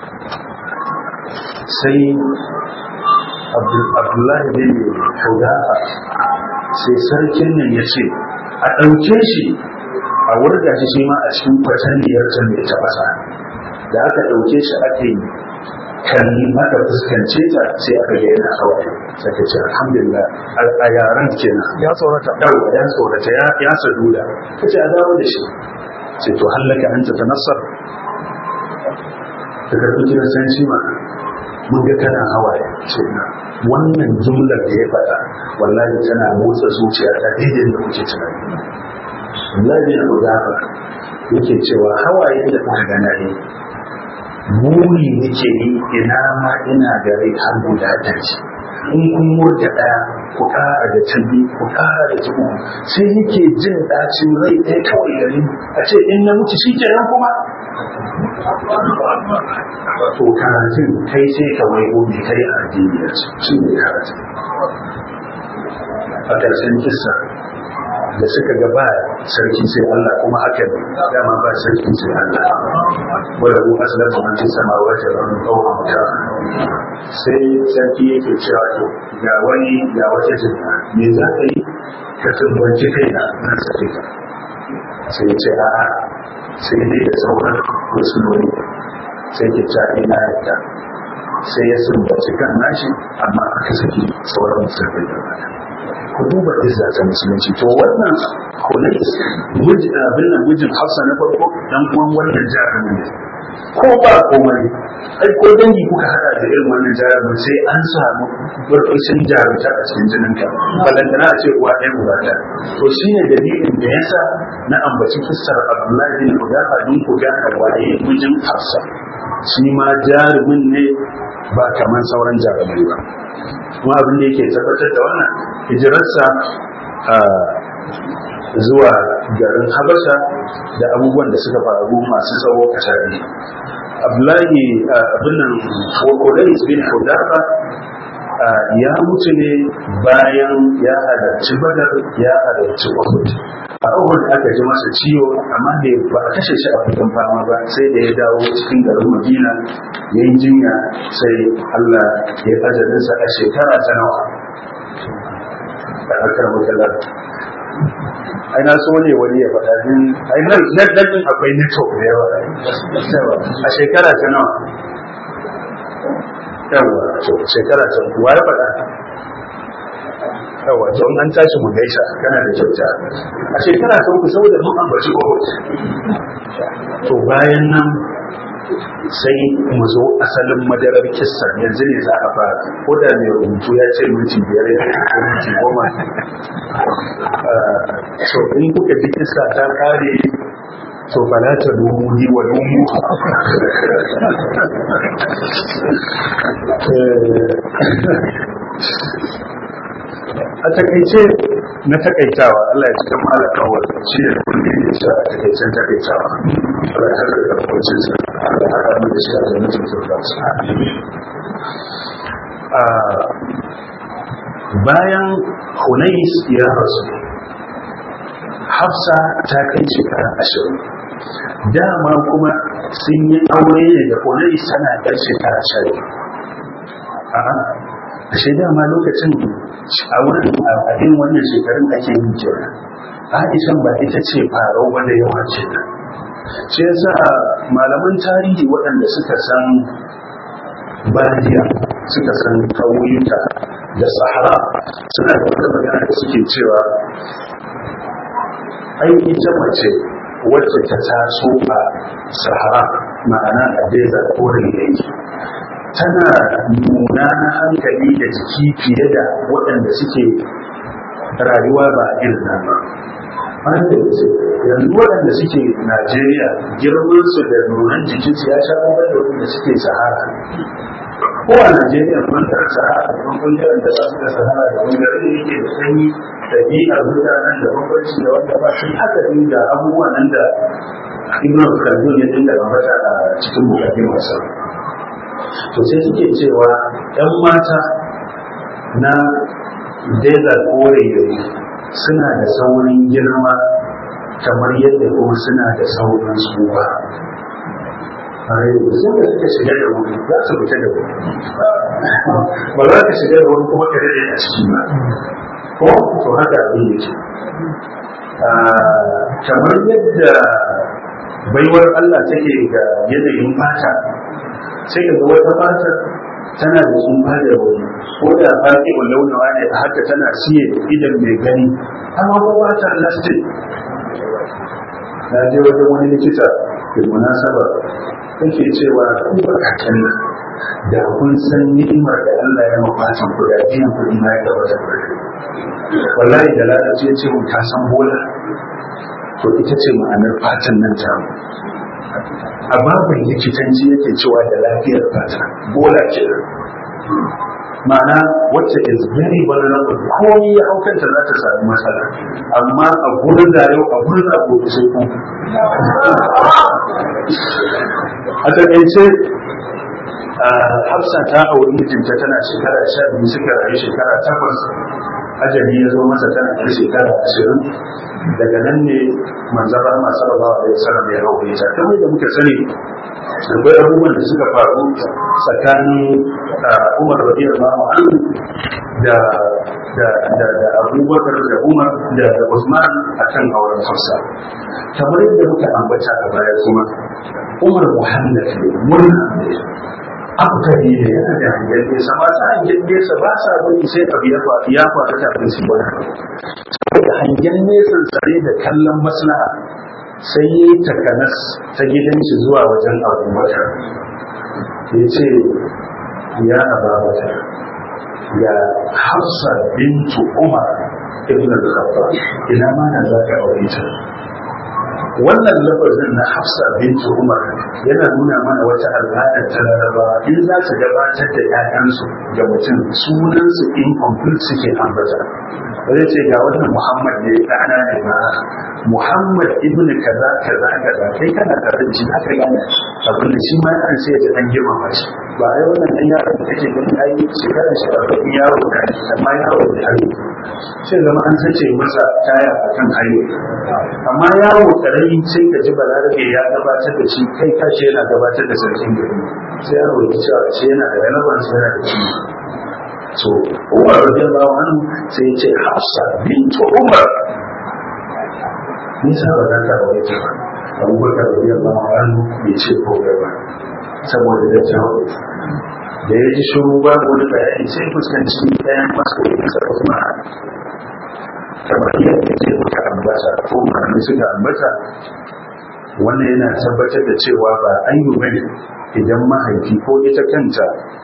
sai abdullahi bin hudafa sai sarkin nan ya ce a ɗauke shi a wurga shi shi ma a cikin kwataniyar can mai tafasa da aka ɗauke shi aka yi kalli aka fuskance ta sai aka ga yana hawaye sai ka ce alhamdulillah a yaran kenan ya tsorata yawa ya tsorata ya saduda ka ce a dawo da shi sai to hallaka an ta tanassar ka karɓi kiristanci ma mun ga kana hawaye ce na wannan jumlar da ya faɗa wallahi tana motsa zuciya ta daidai da kuke tunani wallahi na gaba yake cewa hawaye da kuka gana ne buri nake yi ina ma ina da rai har guda ɗari in kun murda ɗaya ku ƙara da ta biyu ku ƙara da ta uku sai yake jin ɗacin rai ɗaya kawai gari a ce in na mutu shi kenan kuma to karatun kai sai ka wai gobe kai a addini shi ne karatun a ƙarshen kisa da suka ga ba sarki sai Allah kuma haka ne dama ba sarki sai Allah wadda ku asalin kuma sama wata ran ɗaukar mutum sai sarki yake cewa to ga wani ga wata jami'a me za ka yi ka tumbanci kai na na sake ka sai ya ce a'a sai dai da sauran musulmi sai ke ta ina yadda sai ya sumbaci kan nashi amma aka saki sauran musulmi da baya ku duba izza ta musulunci to wannan hulais abin nan mijin hafsa na farko dan uwan wannan jarumin ne ko ba komai ai ko dangi kuka hada da irin wannan jarumin sai an samu burbushin jarumta a cikin jinin ka balantana a ce uwa ɗaya uwa ta to shine dalilin da yasa na ambaci kissar abdullahi bin hudafa don ku gane waye mijin hafsa shi ma jarumin ne ba kamar sauran jarumai ba kuma abin da yake tabbatar da wannan hijirarsa zuwa garin habasha da abubuwan da suka faru masu tsawo kasari abdullahi abin nan wakodai bin hudafa ya mutu ne bayan ya halarci badar ya halarci uhud a uhud aka ji masa ciwo amma da ba a kashe shi a fitan fama ba sai da ya dawo cikin garin madina ya yi jinya sai allah ya ajalinsa a shekara ta nawa da aka rabu ai na so ne wani ya faɗa din ai nan nan din akwai network da yawa a shekara ta nawa yawa to shekara ta wa ya faɗa yawa to an tashi mu gaisa kana da kyauta a shekara ta uku saboda mun ambaci Uhud to bayan nan sai mu zo asalin madarar kissar yanzu ne za a fara ko da mai rubutu ya ce minti biyar ya ko minti goma so in kuka ji kissa ta kare to fala ta dumu ni wa dumu a takaice na takaitawa Allah ya cikin malaka wa shi da kullum ya sa a takaicen takaitawa Allah ya harka da kwacin sa Allah ya haɗa da shi a jannatin firdaus bayan Hunais ya rasu Hafsa ta kai shekara ashirin dama kuma sun yi aure ne da Hunais tana ɗan shekara sha a'a ashe dama lokacin a wurin abin wannan shekarun ake yin kenan Aishan ba ita ce farau wanda yawa ce shi yasa malaman tarihi waɗanda suka san badiya suka san ƙauyuka da sahara suna da wata magana da suke cewa ai ita mace wacce ta taso a sahara ma'ana a desert koren yanki tana nuna na hankali da jiki fiye da waɗanda suke rayuwa ba irin nan ba yanzu waɗanda suke najeriya girmansu da nunan jikinsu ya sha bambam da waɗanda suke sahara ko a najeriya mun da sahara da bangaren da za su da sahara da bangaren da yake da sanyi ɗabi'ar mutanen da bambanci da wanda ba shi haka ne da abubuwa nan da ibn khaldun ya dinga ambata a cikin bukatun wasa to sai suke cewa ‘yan mata na desert koraye suna da saurin girma kamar yadda kuma suna da saurin tsufa sun da suka shiga da wuri za su fita da wuri ba za ka shiga da wuri kuma ka rage a ciki ba ko to haka abin yake kamar yadda baiwar Allah take ga yanayin fata sai ka ga wata fatar tana da tsufa da wuri ko da faƙi launawa ne a haka tana siye idan mai gani amma ko ba ta lastin na je wajen wani likita da munasaba yake cewa kun bakaken nan da kun san ni'imar da Allah ya mafatan ku da biyan kuɗi na ya gaba da wallahi da lalace ya ce mun ta san bola to ita ce ma'anar fatan nan ta a babin likitanci yake cewa da lafiyar fata bola ce ma'ana wacce is very vulnerable ko ya haukanta za ta sami matsala amma a gurin da yau a gurin da gobe sai ku a takaice hafsa ta auri mijinta tana shekara sha biyu suka rayu shekara takwas ajali ya zo masa tana da shekara ashirin daga nan ne manzan rahama sallallahu alaihi wasallam ya aure ta kamar da muka sani akwai abubuwan da suka faru tsakanin Umar radiyallahu anhu da da da da Abubakar da Umar da Usman akan auren Hafsa kamar yadda muka ambata a baya kuma Umar Muhammad ne murna ne akari ne yana da hangen nesa mata hangen nesa ba sa bari sai abu ya faru ya faru kafin su bari da hangen nesan tsare da kallon maslaha sai ya yi takanas ta gidanci zuwa wajen abubakar ya ce ya ababata ya hafsa bintu umar ibn al-khattab ina ma na za ka aure ta wannan lafazin na hafsa bintu umar yana nuna mana wata al'adar ta laraba in za su gabatar da 'ya'yansu ga mutum sunansu incomplete suke ambata zai ce ga wannan muhammad ne ɗana ne ba muhammad ibn kaza kaza kaza kai kana tare da shi aka gane abin da shi ma an sai da an girmama shi ba ai wannan dan yaron da kake gani ai shekarar shi a bakin yaro da amma yaro da hari sai zama an sace masa taya akan hayo amma yaro karami sai ka ji balarabe ya gabatar da shi kai kashi yana gabatar da sarkin gari sai yaro ya cewa shi yana da relevance yana da shi so umar radiyallahu anhu sai ya ce hafsa bintu umar nisa ba za ta aure ta ba abubakar radiyallahu anhu bai ce ko ba saboda da jawo da ya ji shiru ba wani bayani sai fuskanci ɗayan masu sa kuma kamar yadda ke muka ambata ko malamai suka ambata wannan yana tabbatar da cewa ba ayyu bane idan mahaifi ko ita kanta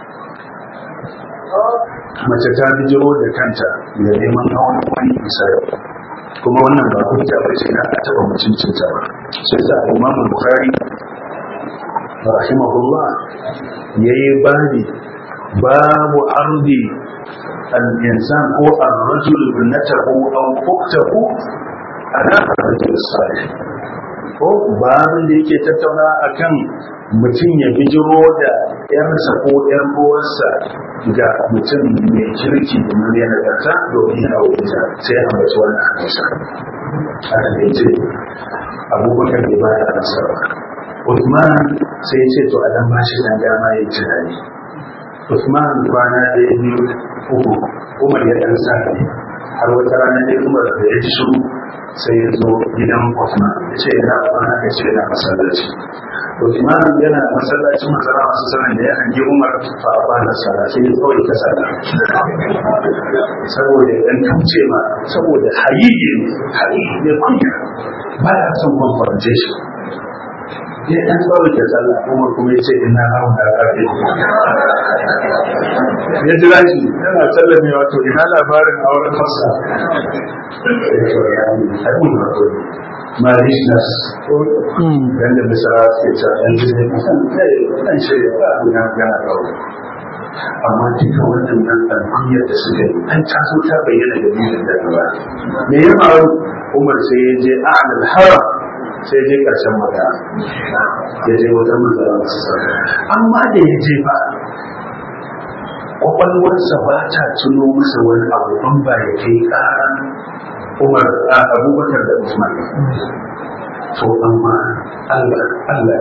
mace ta bijiro da kanta da neman hawan wani bisa kuma wannan ba hujja ba ce na a taɓa mutuncinta ba sai sa imam bukhari rahimahullah yayi bani babu ardi al-insan ko ar-rajul ibnatahu aw ukhtahu ala ar-rajul salih ko babin da yake tattauna akan mutum ya bijiro da yarsa ko yar uwarsa ga mutum mai kirki da mai nagarta domin ya aure ta sai a bace wannan hadisa a da ce abubakar bai ba da nasa ba Uthman sai ya ce to a dan bashi dan dama ya tunani Uthman kwana ɗaya biyu uku Umar ya ɗan sa har wata rana ɗaya Umar da ya ji shiru sai ya zo gidan Usman ya ce yana kwana ya ce yana masallaci Usman yana masallacin masara masu sanar da ya hangi Umar fa a bana sara sai ya kawai ta sara saboda ya dan kauce ma saboda hayiyi hayiyi ne kunya ba ya son confrontation ya dan tsawon ke sallah Umar kuma ya ce ina hawa da rafi ya jira shi yana sallame wato ina labarin auren fasa marishness yadda misra suke ta yan jirgin kasan ɗan shirya ba a guda gana ɗaure amma duka wannan nan alkunyar da suka yi an taso ta bayyana da nilin da gaba me ya faru umar sai ya je a'adal haram sai je ƙarshen magana ya je wajen manzara masu sarari amma da ya je ba kwakwalwarsa ba ta tuno masa wani abu an ba ya kai ƙaran umar a abubakar da usman to amma allah allah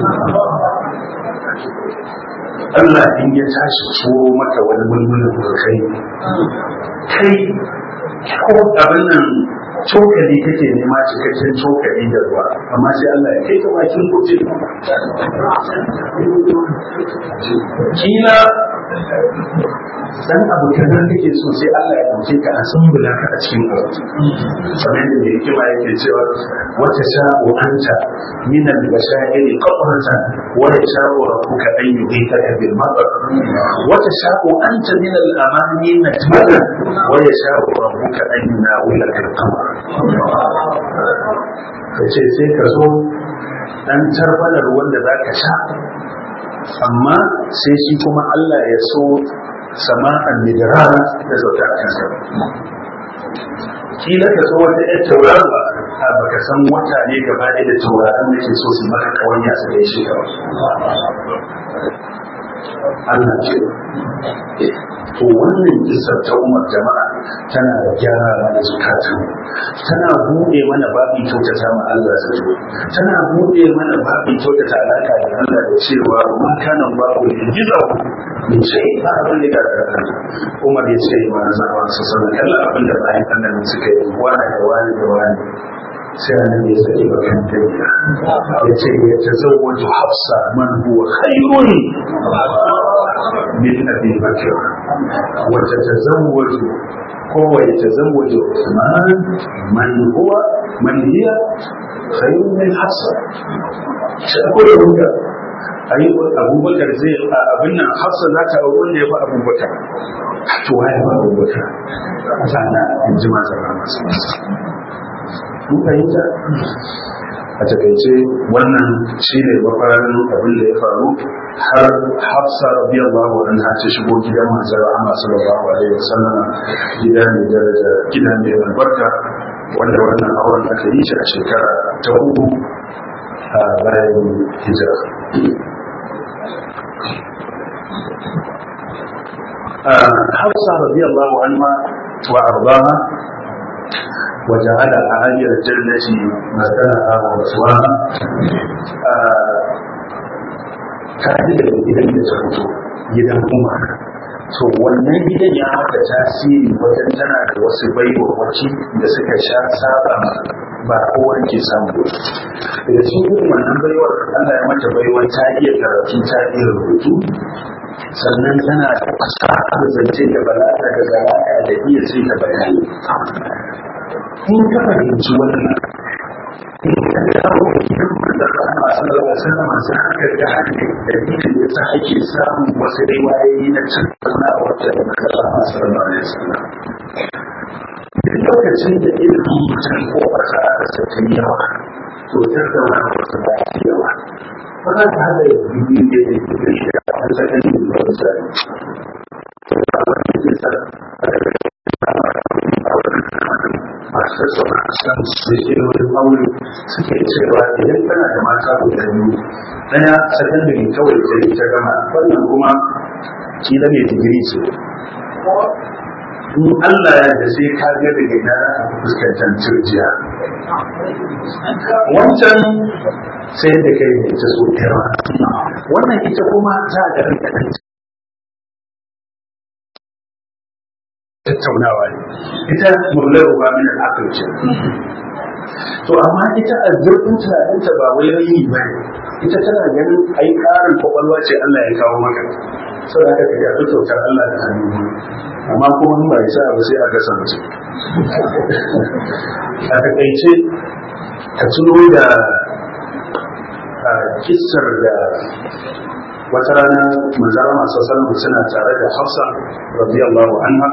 Allah in ya tashi turo maka wani mulmulin kai kai ko abin nan cokali kake nema cikakken cokali da ruwa amma sai Allah ya kai ka bakin kote kila dan abu kaza kake so sai Allah ya dauke ka a sumbula ka a cikin abu kamar da mai kima yake cewa wata sha'u anta min al-bashairi qabratan wa yasha'u rabbuka an yuhitaka bil matar wata sha'u anta min al-amani najmatan wa yasha'u rabbuka an yunawilaka al-qamar kace sai ka zo dan tarbalar wanda zaka sha amma sai shi kuma Allah ya so sama'an midrara da zauta a kansa kila ka so wata yar taurarwa a baka san wata ne gaba ɗaya da tauraron da ke so su maka kawanya su da shi kawai Allah ce to wannan kisar ta umar jama'a tana da gyara da zukatan tana buɗe mana babi kyautata ma Allah da zo tana buɗe mana babi kyautata alaka da Allah da cewa ma kana babu da gizo min shay ba abin da ga Umar ya ce ma zama su sanar kalla abin da bayan Allah suka yi wani da wani da wani sai annabi ya saki bakan tafiya ya ce ya tazawwaju hafsa man huwa khairun min abi bakr wa tatazawwaju ko wa yatazawwaju usman man huwa man hiya khairun min hafsa sai ko da ruka ayi abubakar zai abin nan hafsa za ta auri wanda ya fi abubakar to waye ba abubakar sana in ji masu masu mun fahimta a takaice wannan shi ne mafarin abin da ya faru har hafsa radiyallahu anha ta shigo gidan manzon Allah sallallahu alaihi wasallam gida ne daraja gida ne albarka wanda wannan auren aka yi shi a shekara ta uku a bayan hijira hafsa radiyallahu anha wa ardaha وجعل أعالي الجنة مكانها ورسولها tare da gidan da ta fito gidan umar to wannan gidan ya haka tasiri wajen tana da wasu baiwawaci da suka sha saba ba kowa ke samu daga cikin wannan baiwar Allah ya mata baiwar ta iya karatu ta iya rubutu sannan tana da fasahar zance da bala'a da zara'a da iya sai ta bayani in ka fahimci wannan in ka dawo gidan da kuma sallallahu alaihi wasallam sai aka ga hankali da yake da sa ake samun wasu riwayoyi na tattauna wata da ka samu sallallahu alaihi wasallam duk lokacin da ilimin mutum ko wata aka saki yawa to tattauna wata ba ta yawa ba za ta hada da biyu da ya ke da shi a wani sakani da wani sani a wani ke sa masu suna san su ke wani aure suke cewa idan tana da mata guda biyu daya sakandare kawai ta yi ta gama wannan kuma kila mai digiri ce in Allah ya da sai ka ga daga ina a fuskantar turjiya wancan sai da kai da ita so yawa wannan ita kuma za a ga tattaunawa ne ita mullar ruwa min al'aqal ce to amma ita a zurfin tunaninta ba wai rayi ba ne ita tana ganin ai karin kwakwalwa ce Allah ya kawo maka saboda haka ka ga kyautar Allah da hannu amma kuma in ba ya sa ba sai a kasance a takaice ka tuno da kissar da wata rana manzara masu salmu suna tare da hafsa radiyallahu anha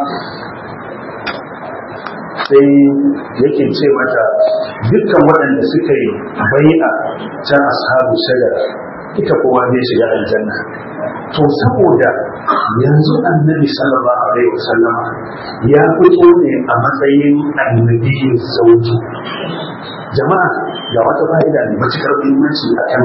sai yake ce mata dukkan waɗanda suka yi bai'a ta ashabu shagara ita kowa zai shiga aljanna to saboda yanzu annabi sallallahu alaihi wasallam ya fito ne a matsayin annabiyin sauki jama'a ga wata fa'ida ne matukar muhimmanci a kan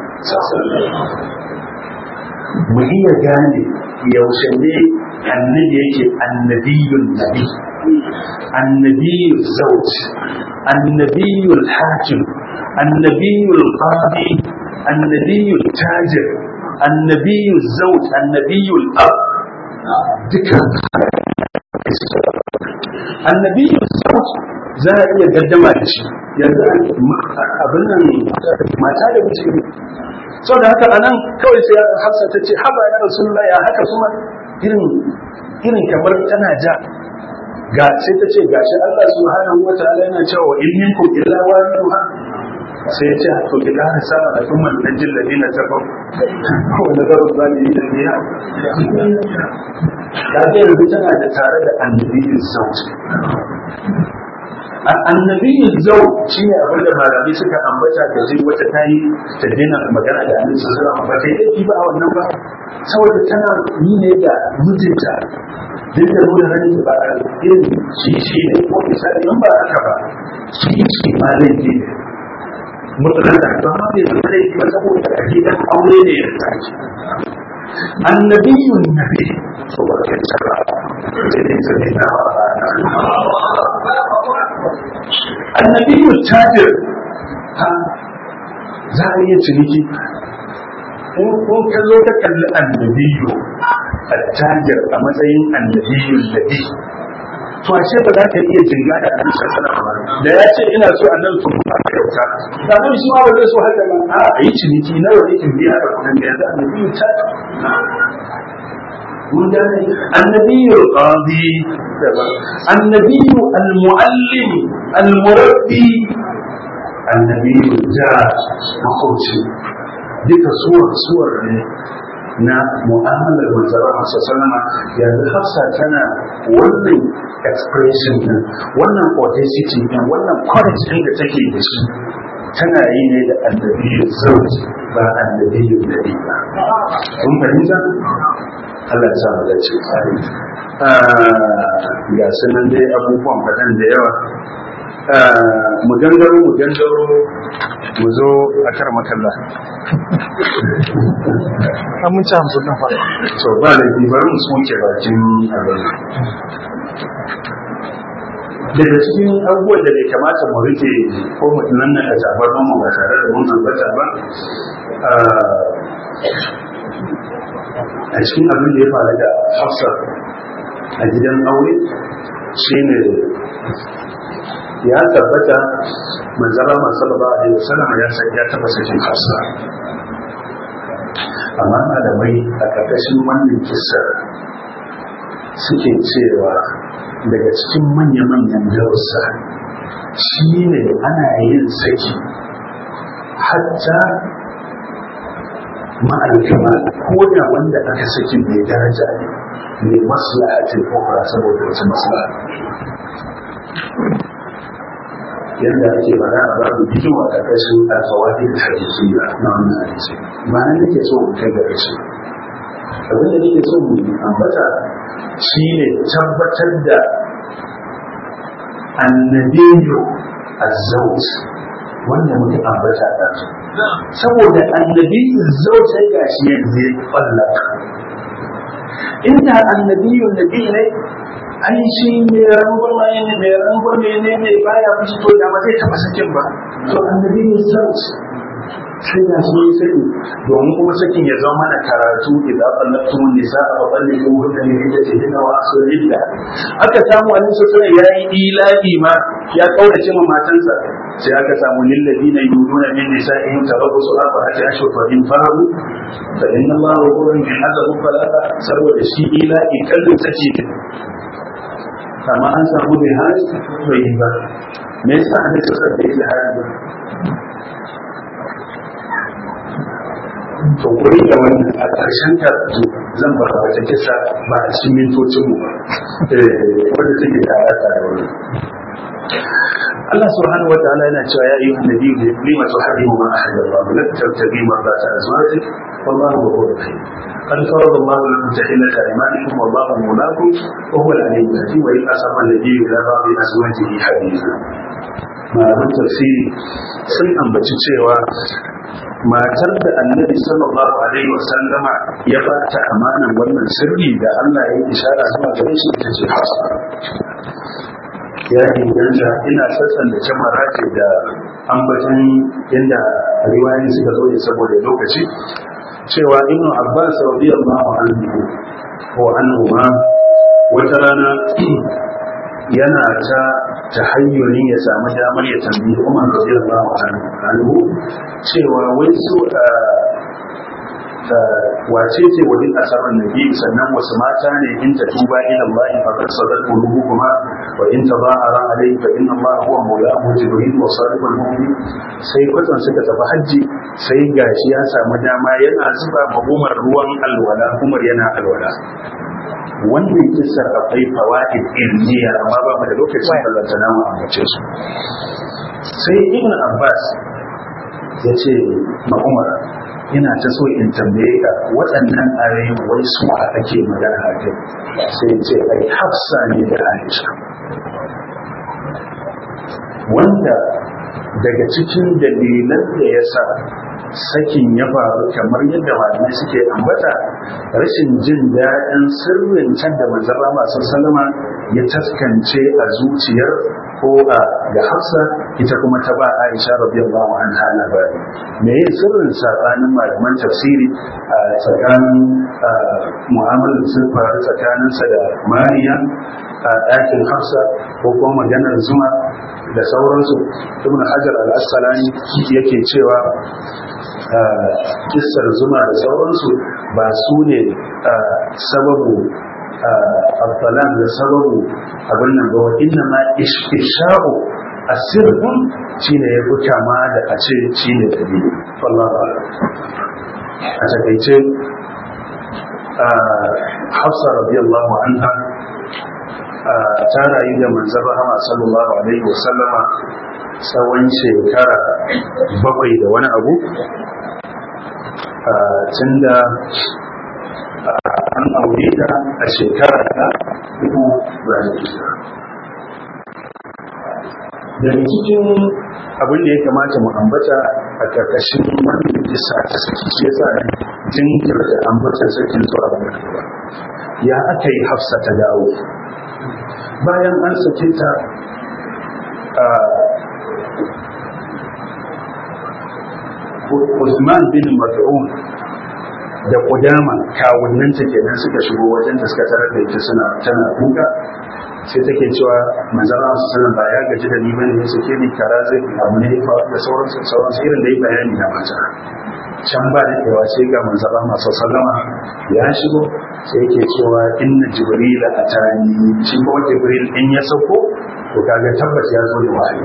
mu iya gane yaushe ne annabi yake annabiyun nabi annabiyul zawj annabiyul hakim annabiyul qadi annabiyul tajir annabiyul zawj annabiyul ab duka annabiyul zawj za a iya gaddama da shi yanzu abin nan mata da miji sau da haka anan kawai sai hafsa ta ce haba ya rasulullah ya haka kuma irin irin kamar tana ja ga sai ta ce gashi Allah subhanahu wa ta'ala yana cewa in minkum illa wariduha sai ya ce to ki kara sama da kuma najil ladina tabu wa nadaru zalimin biya da ga yanzu tana da tare da annabiyin sauti annabiyin zau shi ne abin da malami suka ambata da zai wata tayi ta daina magana da annabi sallallahu alaihi wasallam ba kai dai ba a wannan ba saboda tana yi ne da mijinta duk da nuna ranin ba a irin shi shi ne ko misali in ba haka ba shi shi ma laifi ne mutunan da ba ma bai zama laifi ba saboda a gidan aure ne ya tashi annabiyun nabi so ba kai tsara sai dai sai na annabiyun tajir ha za a iya ciniki in kun ka zo ka kalli annabiyu attajir a matsayin annabiyun nabi to ashe ba za ka iya jinga da annabi sallallahu alaihi da ya ce ina so annabi sun ba ka kyauta da annabi shi ma ba zai so haka ba a yi ciniki nawa ne in biya ka kuɗin da yanzu annabiyu ta mun gane annabiyu qadi annabiyu almuallim almurabbi annabiyu ja makoci duka suwar suwar ne na mu'amalar manzara masu salama yanzu hafsa tana wannan expression din wannan audacity din wannan courage din da take da shi tana yi ne da annabiyu zauji ba annabiyu nabi ba kun fahimta Allah ya sa mu dace ga sanan dai abubuwan faɗan da yawa mu gangaro mu gangaro mu zo a kar makalla an mun ci hamsin na faɗa to ba da bari mu soke bakin abin daga cikin abubuwan da bai kamata mu rike ko mu nan na da tabar mu ba tare da mun ambata ba a cikin abin da ya faru da hafsa a gidan aure shine ya tabbata manzara masu ba a yau salama ya san ya taba sakin hafsa amma malamai a ƙarƙashin wannan kisar suke cewa daga cikin manya-manyan darussa shi ne ana yin saki hatta ma'alkama ko da wanda aka saki mai daraja ne mai maslaha ce ko saboda wata maslaha yadda ake fara a babu bikin a ƙarƙashin alfawadi da hadisiyya na wannan hadisi ba nan nake so in kai ga ƙarshe abin da nake so mu ambata shi ne tabbatar da annabiyu azzawj wanda muke ambata da su saboda annabiyu zawj sai gashi yanzu ya fallaka inda annabiyu nabi ne ai shi mai rangwama ne mai rangwame ne mai baya fushi to da ba zai taba sakin ba to annabi ne sauci sai da su yi saki domin kuma sakin ya zama mana karatu idan tsallaktu nisa a babban ne ko wanda ne ya ce hina wa asu illa aka samu wani sosai ya yi ilahi ma ya kaurace ma matansa sai aka samu lillazina yuduna min nisa'ihim tarabbusu arba'ati ashhur fa in faru fa inna Allah ghafurun min azabu falaka saboda shi ila ikallin sace amma an samu bai hali bai yi ba me yasa an ta sabbe da hali ba to kuri da wannan a ƙarshen karatu zan ba wata kisa ba a cikin mintocin mu ba wanda take da alaƙa da wannan Allah subhanahu wa ta'ala yana cewa ya ayyuhan nabiyyu lima tuhaddimu ma ahalla Allah la tabtaghi mardata azwajik wallahu ghafurur rahim قد فرض الله لكم تحلة أيمانكم والله مولاكم وهو العليم الحكيم وإن أسر النبي إلى بعض أزواجه حديثا malaman tafsiri sun ambaci cewa matar da annabi sallallahu alaihi wa sallama ya bata amanan wannan sirri da Allah ya yi ishara zuwa gare shi ita ce Hafsa ya inganta ina sassan da jamara ce da ambatan inda riwayoyi suka zo ne saboda lokaci cewa ibnu abbas radiyallahu anhu ko anhu ma wata rana yana ta tahayyuri ya samu damar ya tambayi Umar radiyallahu anhu cewa wai su wace ce wani asarar nabi sannan wasu mata ne in ta tuba ila Allah fa qad sadat qulubuhuma wa in tadahara alayhi fa inna Allah huwa mawlahu jibril wa salihul mu'minin sai kwatsan suka tafi haji sai gashi ya samu dama yana zuba ma Umar ruwan alwala Umar yana alwala wannan kisar akwai fawaid ilmiya amma ba mu da lokacin ballanta na mu ambace su sai ibn abbas ya ce ma umar ina ta so in tambaye ka waɗannan ayoyin wai su a ake magana a kai sai ce ai hafsa ne da aisha wanda daga cikin dalilan da ya sa sakin ya faru kamar yadda malamai suke ambata rashin jin daɗin sirrin can da manzara masu salama ya taskance a zuciyar ko a ga hafsa ita kuma ta ba aisha radiyallahu anha labari me yin sirrin sabanin malaman tafsiri a tsakanin mu'amalar sun faru tsakaninsa da mariya a ɗakin hafsa ko kuma maganar zuma da sauransu ibn hajar al-asqalani yake cewa kissar zuma da sauransu ba su ne sababu abtalan da sababu abin nan ba inna ma isha'u asirhum shine ya fi kama da a ce shine dalili wallahu a takaice hafsa radiyallahu anha ta rayu da manzon rahama sallallahu alaihi wasallama tsawon shekara bakwai da wani abu tun da an aure ta a shekara ta dubu bayan daga cikin abin da ya kamata mu ambata a karkashin wannan kisa ta saki shi yasa jinkirta ambata sakin zuwa ba ya aka yi hafsa ta dawo bayan an sake ta Usman bin Mad'un da Qudama kawunnanta kenan suka shigo wajen da suka tarar da ita suna tana kuka sai take cewa manzara su sanar ba ya gaji da ni bane ya sake ni kara zai abu ne da sauran sauran irin da ya bayani na mata can ba da kewa sai ga manzara masu sallama ya shigo sai yake cewa inna jibril atani shi ko jibril in ya sauko to kaga tabbas ya zo da wahayi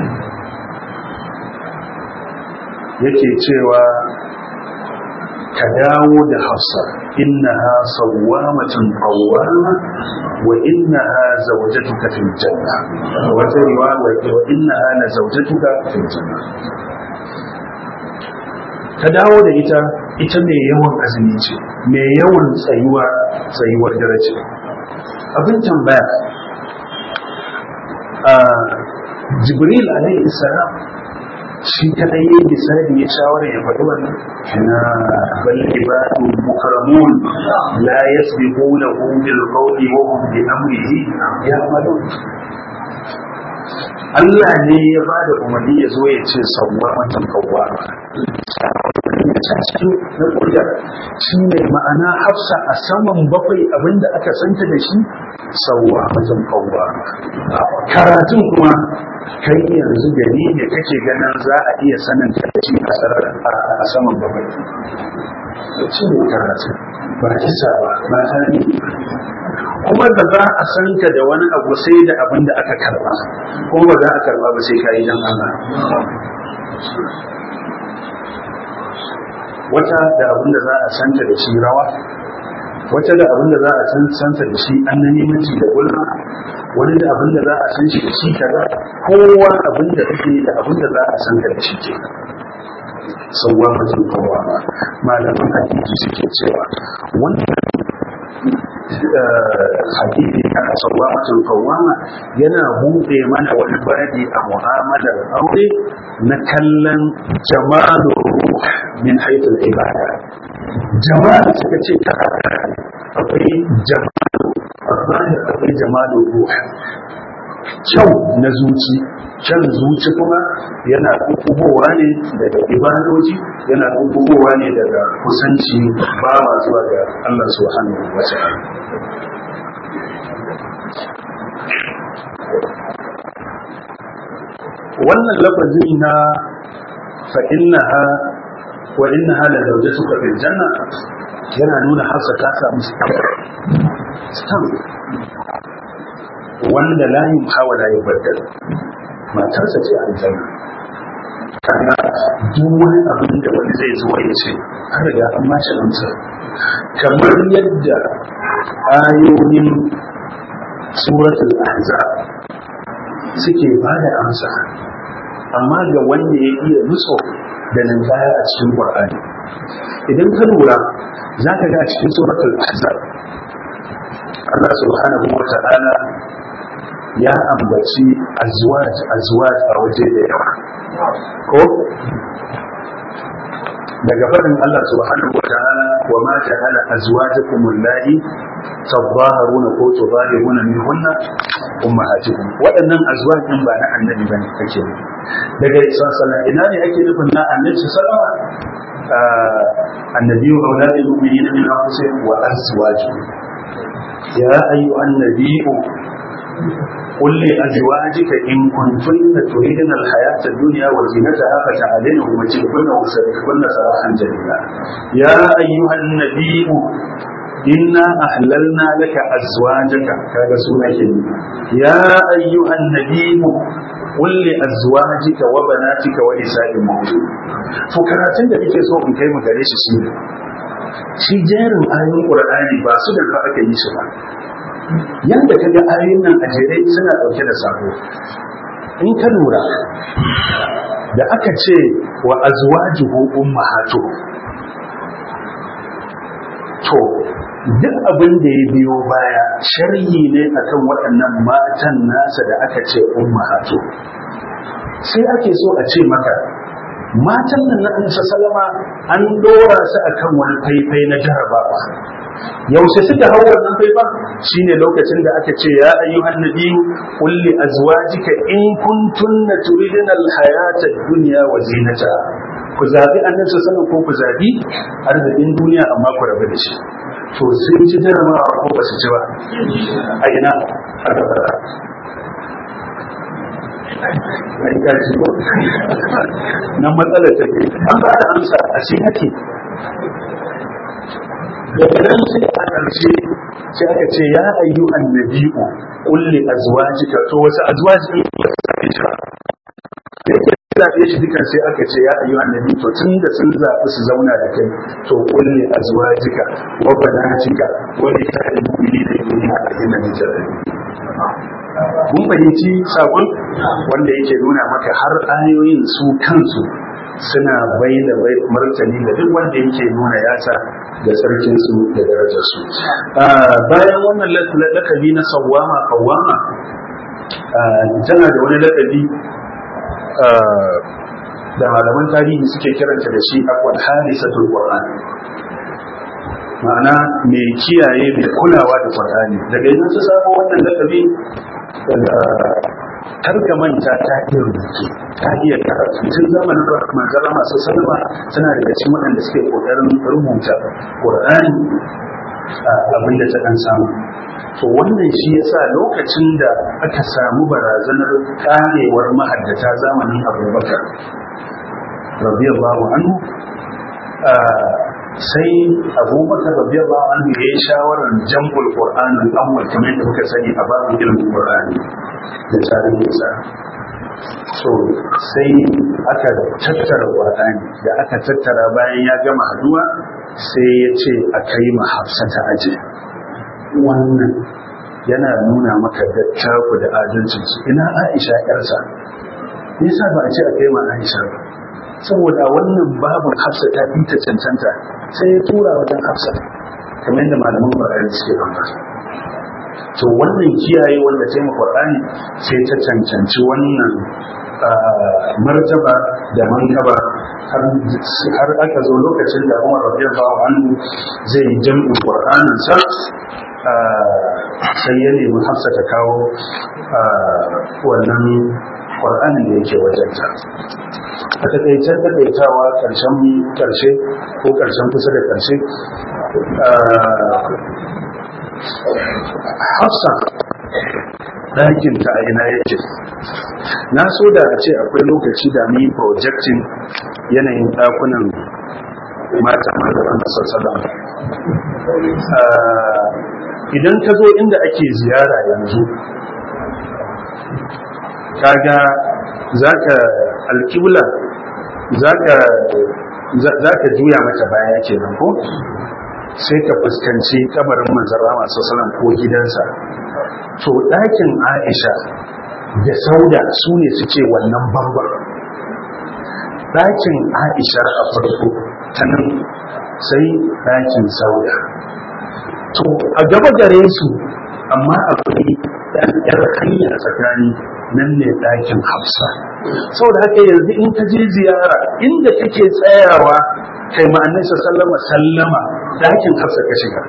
yake cewa ka dawo da hafsa innaha sawwamatun qawwama wa innaha zawjatuka fil janna wata riwaya wa innaha la zawjatuka fil janna ka dawo da ita ita mai yawan azumi ce mai yawan tsayuwa tsayuwar daraja abin tambaya a jibril alaihi salam shi kadai yi misali ya shawara ya faɗi wannan na bal ibadu mukarramun la yasbiqunahu bil qawli wa hum bi amrihi ya'malun Allah ne ya ba da umarni ya zo ya ce sauwa matan kawwa cikin na kudar shi ne ma'ana hafsa a saman bakwai abinda aka santa da shi sauwa matan kawwa karatun kuma kai yanzu gari ne kake ganin za a iya sanin tarci a saman bakwai ce ne karatu ba kisa ba ba tani kuma da za a san ka da wani abu sai da abin da aka karba kuma ba za a karba ba sai ka yi dan Allah wata da abin da za a santa da shi rawa wata da abin da za a san santa da shi annanimanci da gulma wani da abin da za a san shi da shi kaza kowa abin da kake da abin da za a san ka da shi ke sauwa mutum kowa ba malaman hakiki suke cewa wannan hakiki a sauwa mutum kowa yana buɗe mana wani bayani a mu'amalar aure na kallon jamalu min haithul ibada jama'a suka ce ta akwai jamalu akwai jamalu ruh kyau na zuci kyan zuci kuma yana kukubowa ne daga ibadoji yana kukubowa ne daga kusanci bawa zuwa ga Allah subhanahu wa ta'ala wannan lafazi na fa innaha wa innaha la zawjatuka fil janna yana nuna hafsa ta samu stamp wanda la yumhawa la yubaddal matarsa ce a aljanna kana duk wani abin da wani zai zo ya ce har riga an ma shi amsa kamar yadda ayoyin suratul ahzab suke ba da amsa amma ga wanda ya iya nutso da ninkaya a cikin qur'ani idan ka lura za ka ga a cikin suratul ahzab Allah subhanahu wa ta'ala ya ambaci azwaj azwaj a waje da yawa ko daga faɗin Allah subhanahu wa ta'ala wa ma ja'ala azwajakum allati tadhaharuna ko tudahiruna minhunna ummahatikum waɗannan azwaj din ba na annabi bane kake ne daga sallallahu ina ne ake nufin na annabi sallallahu annabi wa auladul mu'minina min anfusihim wa azwajuhum ya ayyuhan nabiyyu قل لأزواجك إن كنتن تريدن الحياة الدنيا وزينتها فتعالين ومتعكن وسرحكن سراحا جميلا يا أيها النبي إنا أحللنا لك أزواجك كذا سورة يا أيها النبي قل لأزواجك وبناتك ونساء المؤمنين فكراتين da kike so in kai mu gare shi shi shi jerin ayoyin Qur'ani ba su da aka yi shi ba yadda ka ga ayoyin nan a jere suna ɗauke da sako in ka lura da aka ce wa azwajuhu ummahatu to duk abin da ya biyo baya sharhi ne akan waɗannan matan nasa da aka ce ummahatu sai ake so a ce maka matan nan na Annabi salama an dora su akan wani faifai na jarabawa yaushe suka hau wannan faifan shine lokacin da aka ce ya ayyuhan nabiyyu qul li azwajika in kuntunna turidna al-hayata ad-dunya wa zinata ku zabi annabi sallallahu ko ku zabi arzikin duniya amma ku rabu da shi to sun ci jarabawa ko ba su ci ba a ina mai kaji ko na matsalar take an ba da amsa a shi hake daga nan sai a ƙarshe sai aka ce ya ayyu annabi'u kulli azwajika to wasu azwaji ne ba su zaɓe shi ba yake zaɓe shi dukan sai aka ce ya ayyu annabi to tun da sun zaɓi su zauna da kai to kulli azwajika wa banatika wa nisa'il mu'minina yudnina alayhinna min jalabibihinna mun fahimci sabon wanda yake nuna maka har ayoyin su kansu suna bai da martani da duk wanda yake nuna yasa da sarkin su da darajar su bayan wannan lakabi na sawama kawama tana da wani lakabi da malaman tarihi suke kiranta da shi akwai hadisatul qur'an ma'ana mai kiyaye mai kulawa da qur'ani daga yanzu su samu wannan lakabi daga karka manta ta iya rubutu ta iya karatu tun zamanin manzara masu salama suna daga cikin waɗanda suke ƙoƙarin rubuta ƙur'ani abin da ta ɗan samu to wannan shi yasa lokacin da aka samu barazanar karewar mahaddata zamanin abubakar radiyallahu anhu sai abubakar radiyallahu anhu ya yi shawarar jam'ul qur'an al-awwal kamar yadda muka sani a babu ilmin qur'ani da tarihinsa so sai aka tattara qur'ani da aka tattara bayan ya gama haduwa sai ya ce a kai ma hafsa ta aje wannan yana nuna maka dattaku da adalcinsu ina aisha yarsa nisa ba a ce a kai ma aisha ba saboda wannan babin hafsa ta fi ta cancanta sai ya tura wajen hafsa kamar yadda malaman ƙwararri suke ambata to wannan kiyaye wanda ta yi ƙwararri sai ta cancanci wannan martaba da mankaba har aka zo lokacin da umar radiyallahu anhu zai yi jam'in ƙwararrin sa sai ya nemi hafsa ta kawo wannan ƙwararrin da yake wajenta a takaicen takaitawa ƙarshen ƙarshe ko ƙarshen kusa da ƙarshe hafsa ɗakinta a ina yake na so da a ce akwai lokaci da ni projectin yanayin ɗakunan mata mata sassalam idan ka zo inda ake ziyara yanzu kaga za ka alkibla za ka juya mata baya kenan ko sai ka fuskanci kabarin manzara masu salam ko gidansa to ɗakin aisha da sauda su ne suke wannan bambar ɗakin aisha a farko ta nan sai ɗakin sauda to a gaba gare su amma akwai ɗan ƴar hanya tsakani nan ne ɗakin hafsa saboda haka yanzu in ka je ziyara inda kake tsayawa kai ma'anai sallama sallama ɗakin hafsa ka shiga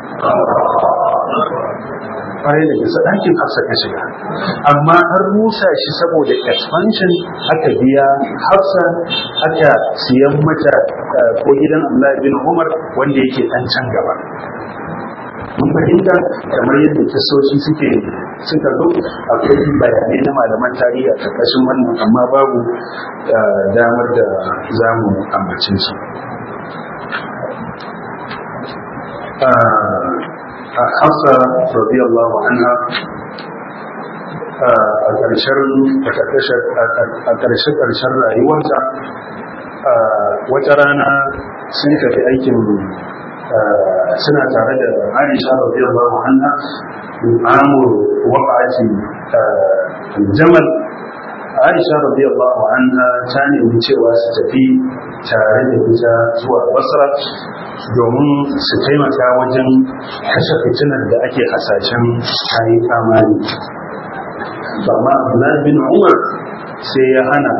kwarai da gasa ɗakin hafsa ka shiga amma an rusa shi saboda expansion aka biya hafsa aka siyan mata ko gidan Allah bin Umar wanda yake ɗan can gaba mun fahimta kamar yadda kisoshi suke suka zo akwai bayanai na malaman tarihi a ƙarƙashin wannan amma babu damar da za mu ambace su a hafsa radiyallahu anha a ƙarshen ƙarshen rayuwarta wata rana sun tafi aikin suna tare da Aisha radiyallahu anha amur waqati jamal Aisha radiyallahu anha ta nemi cewa su tafi tare da ita zuwa Basra domin su taimaka wajen kashe fitinar da ake hasashen kayi kamari amma Abdullahi bin Umar sai ya hana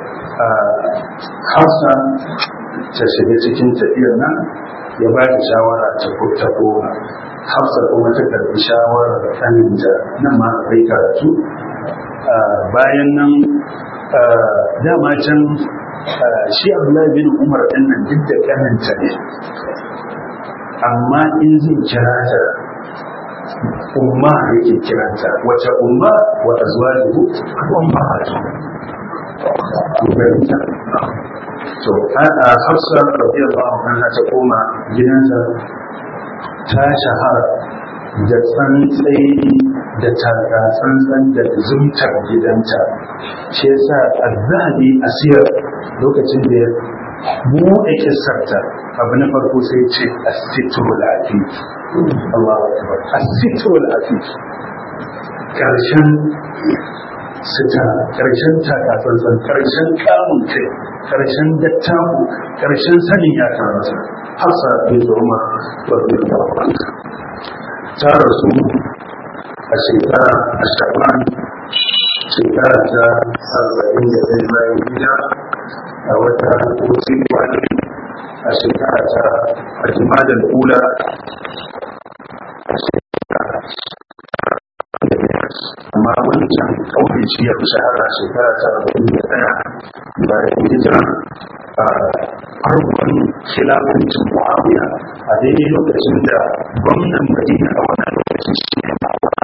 Hafsa ta shiga cikin tafiyar nan ya ba ta shawara ta ta koma hafsa kuma ta karbi shawarar ɗaninta nan ma akwai karatu bayan nan dama can shi abdullahi bin umar ɗin nan duk da ƙaninta ne amma in zai kira ta umma yake kiranta wace umma wa azwajuhu umma to a hafsa radiyallahu anha ta koma gidansa ta shahara da tsantsai da tsantsan da zumtar gidanta shi yasa azzabi asiyar lokacin da ya buɗe kissarta abu na farko sai ce asitrul afif Allahu akbar asitrul afif karshen sita karshen takatsantsan karshen kamun kai karshen dattaku karshen sanin ya kamata hafsa bin umar radiyallahu ta rasu a shekara a shaban shekara ta arba'in da ɗaya bayan gida a wata kusi wani a shekara ta ajimadar kula a shekara amma wancan kawai shi ya fi shahara shekara ta arba'in da ɗaya bayan hijira a farkon khilafancin muawiya a daidai lokacin da gwamnan madina a wannan lokacin shi ne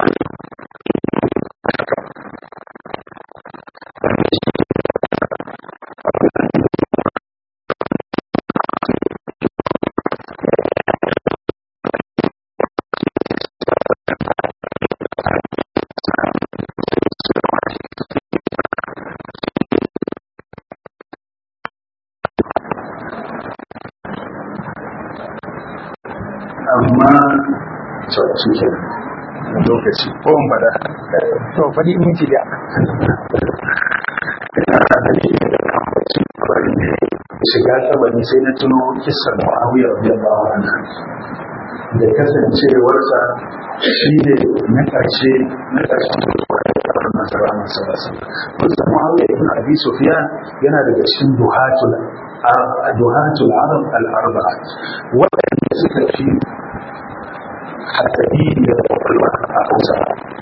amma shi ke lokaci ko in faɗa to faɗi minti da shiga kabari sai na tuno kisan mu'awiyar radiyallahu anhu da kasancewarsa shi ne na ƙarshe na ƙarshen da masara masu rasa kusa mu'awiyar ibn abi sufyan yana daga cikin duhatul duhatul arab al-arba'a waɗanda suka fi hatsari da kwakwalwa a hausa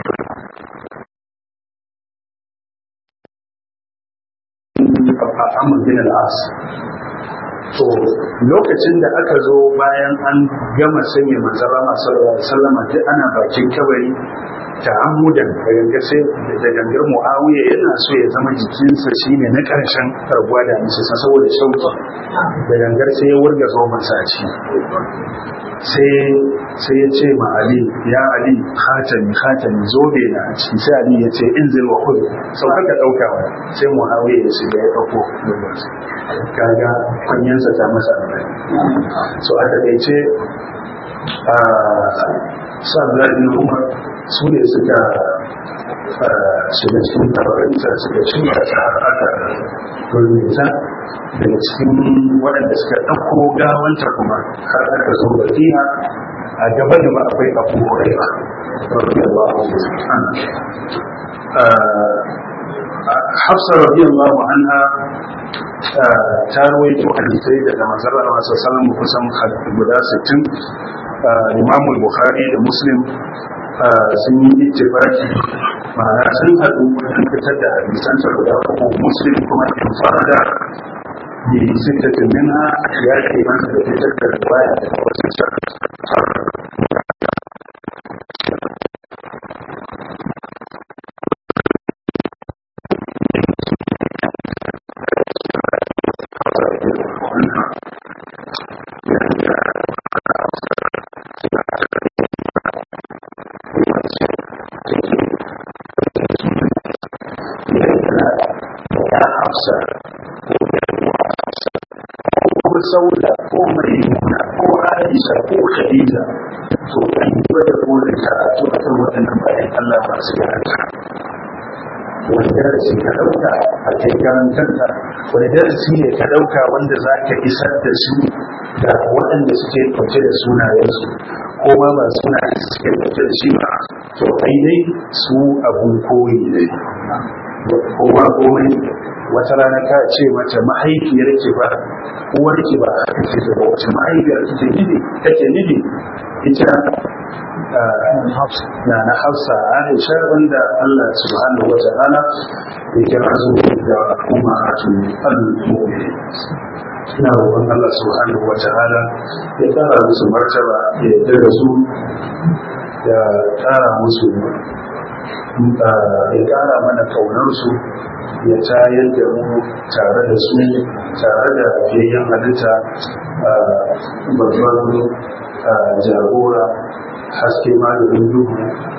a amur bin al'as to lokacin da aka zo bayan an gama sanya manzara masu sallama duk ana bakin kabari ta amudan da gangar sai da gangar muawiya yana so ya zama jikinsa shine na karshen karbuwa da musu saboda shauki da gangar sai ya wurga zoman sa a ciki sai sai ya ce ma ali ya ali khatami khatami zobe na a ciki sai ali ya ce in zai wa kudu sauka ka dauka wa sai muawiya ya shiga ya dauko kaga kunyansa ta masa amfani so a takaice a sabla ibn umar su ne suka shiga cikin tabarinsa suka shirya ta aka turmita daga cikin waɗanda suka ɗauko gawanta kuma har aka zo bakiya a gaba da akwai abu huraira radiyallahu anhu hafsa radiyallahu anha ta rawaito hadisai daga manzon Allah sallallahu alaihi kusan guda 60 Imam Bukhari da Muslim sun yi ittifaki ma'ana sun haɗu wajen fitar da hadisan sa guda uku Muslim kuma in farada bi sittatin minha ya ke masa da fitar da riwaya daga wasu sauda ko maimuna ko aisha ko khadija to an yi da kodin karatu a kan waɗannan bayan Allah masu yarda wani darasi ka ɗauka a kai karantarta wani darasi ne ka ɗauka wanda za ka isar da su da waɗanda suke ɗauke da sunayensu ko ma ba sunayen suke ɗauke da shi ba to ainihi su abun koyi ne ko ba komai wata rana ka ce mata mahaifiyar ke ba uwar ki ba a kake da wace mahaifiyar kike nufi kake nufi ita na na hafsa aisha wanda Allah subhanahu wa ta'ala ya kira su da kuma atu al-mu'min ina roƙon Allah subhanahu wa ta'ala ya tsara musu martaba ya yarda da su ya tsara musu ya ƙara mana ƙaunarsu ya tayar da mu tare da su tare da fiyayyen halitta babban jagora haske malamin duhu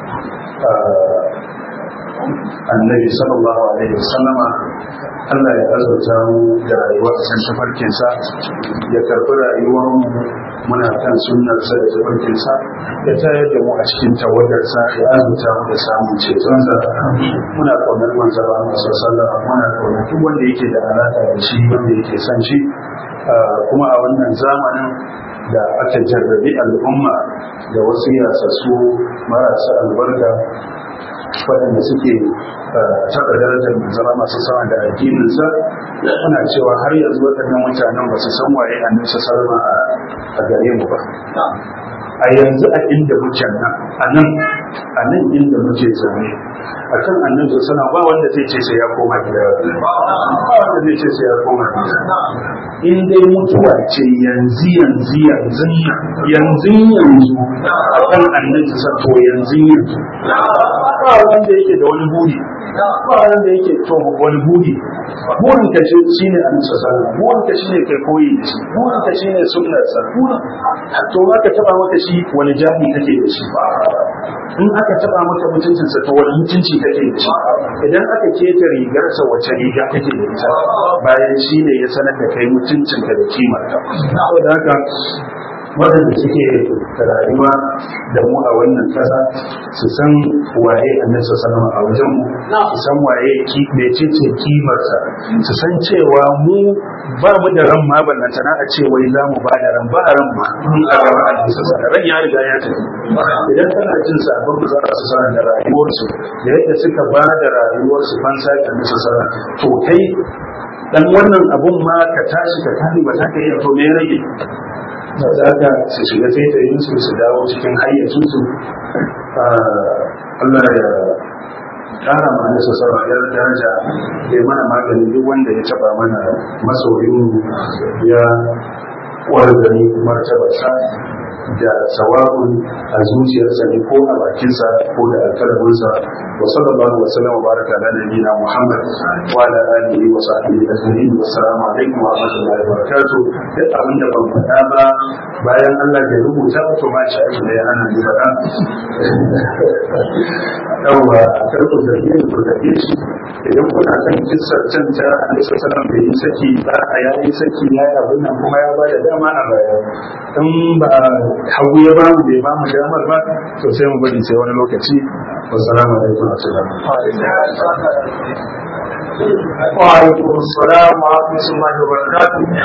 annabi sallallahu alaihi wasallama Allah ya azurta mu da rayuwar san tafarkinsa ya karɓi rayuwar mu muna kan sunnarsa da tafarkinsa ya tayar da mu a cikin tawagarsa ya azurta mu da samun cetonsa muna ƙaunar manzara masu sallah muna ƙaunar duk wanda yake da alaƙa da shi wanda yake son shi kuma a wannan zamanin da aka jarrabi al'umma da wasu yasassu marasa albarka waɗanda suke taɓa darajar manzara masu sama da addininsa muna cewa har yanzu waɗannan mutanen ba su san waye annabi sallama a gare mu ba a yanzu a inda muke nan a nan a nan inda muke zaune a kan annabi sallama ba wanda zai ce sai ya koma gida ba wanda zai ce sai ya koma gida in dai mutuwa ce yanzu yanzu yanzu yanzu yanzu a kan annabi to yanzu yanzu ba wanda yake da wani buri ba wanda yake to wani buri burin ka ce shine annabi sallallahu burin ka shine kai koyi da shi burin ka shine sunnar sa burin to aka taba maka shi wani jahi kake da shi in aka taba maka mutuncin sa to wani mutunci kake da shi idan aka keta rigar sa wace riga kake da ita bayan shi ne ya sanar da kai mutuncin ka da kimar ka saboda haka waɗanda suke rayuwa da mu a wannan ƙasa su san waye annabi sallallahu a wajen mu su san waye ki mecece kimarsa su san cewa mu ba mu da ran ma ballanta na a ce wai za mu ba da ran ba ran ma mun a gaba annabi sallallahu ran ya riga ya tafi idan kana jin sabon da za su sanar da rayuwarsu da yadda suka ba da rayuwarsu fansa da annabi sallallahu to kai dan wannan abun ma ka tashi ka kare ba ta kai to me ya rage za ka su shiga taitayin su su dawo cikin hayyacinsu Allah ya kara mana su sarrafiyar daraja ya mana maganin duk wanda ya taba mana masoyin ya wargari martabarsa da sawabun a zuciyarsa ne ko a bakinsa ko da alkalaminsa wa sallallahu wa sallam wa baraka ala nabiyina muhammad wa ala alihi wa sahbihi ajma'in wa assalamu alaikum wa rahmatullahi wa barakatuh duk abin da ban faɗa ba bayan Allah ya rubuta to ma shi aiki da ya hana ni faɗa yawa karku da yin ku da shi idan kuna kan kissar can ta alaihi sallam bai yi saki ba a yayi saki ya yi abin nan kuma ya ba da dama a baya in ba hagu ya ba mu bai ba mu damar ba to sai mu bari sai wani lokaci wassalamu alaikum wa wa alaikum assalam wa rahmatullahi wa barakatuh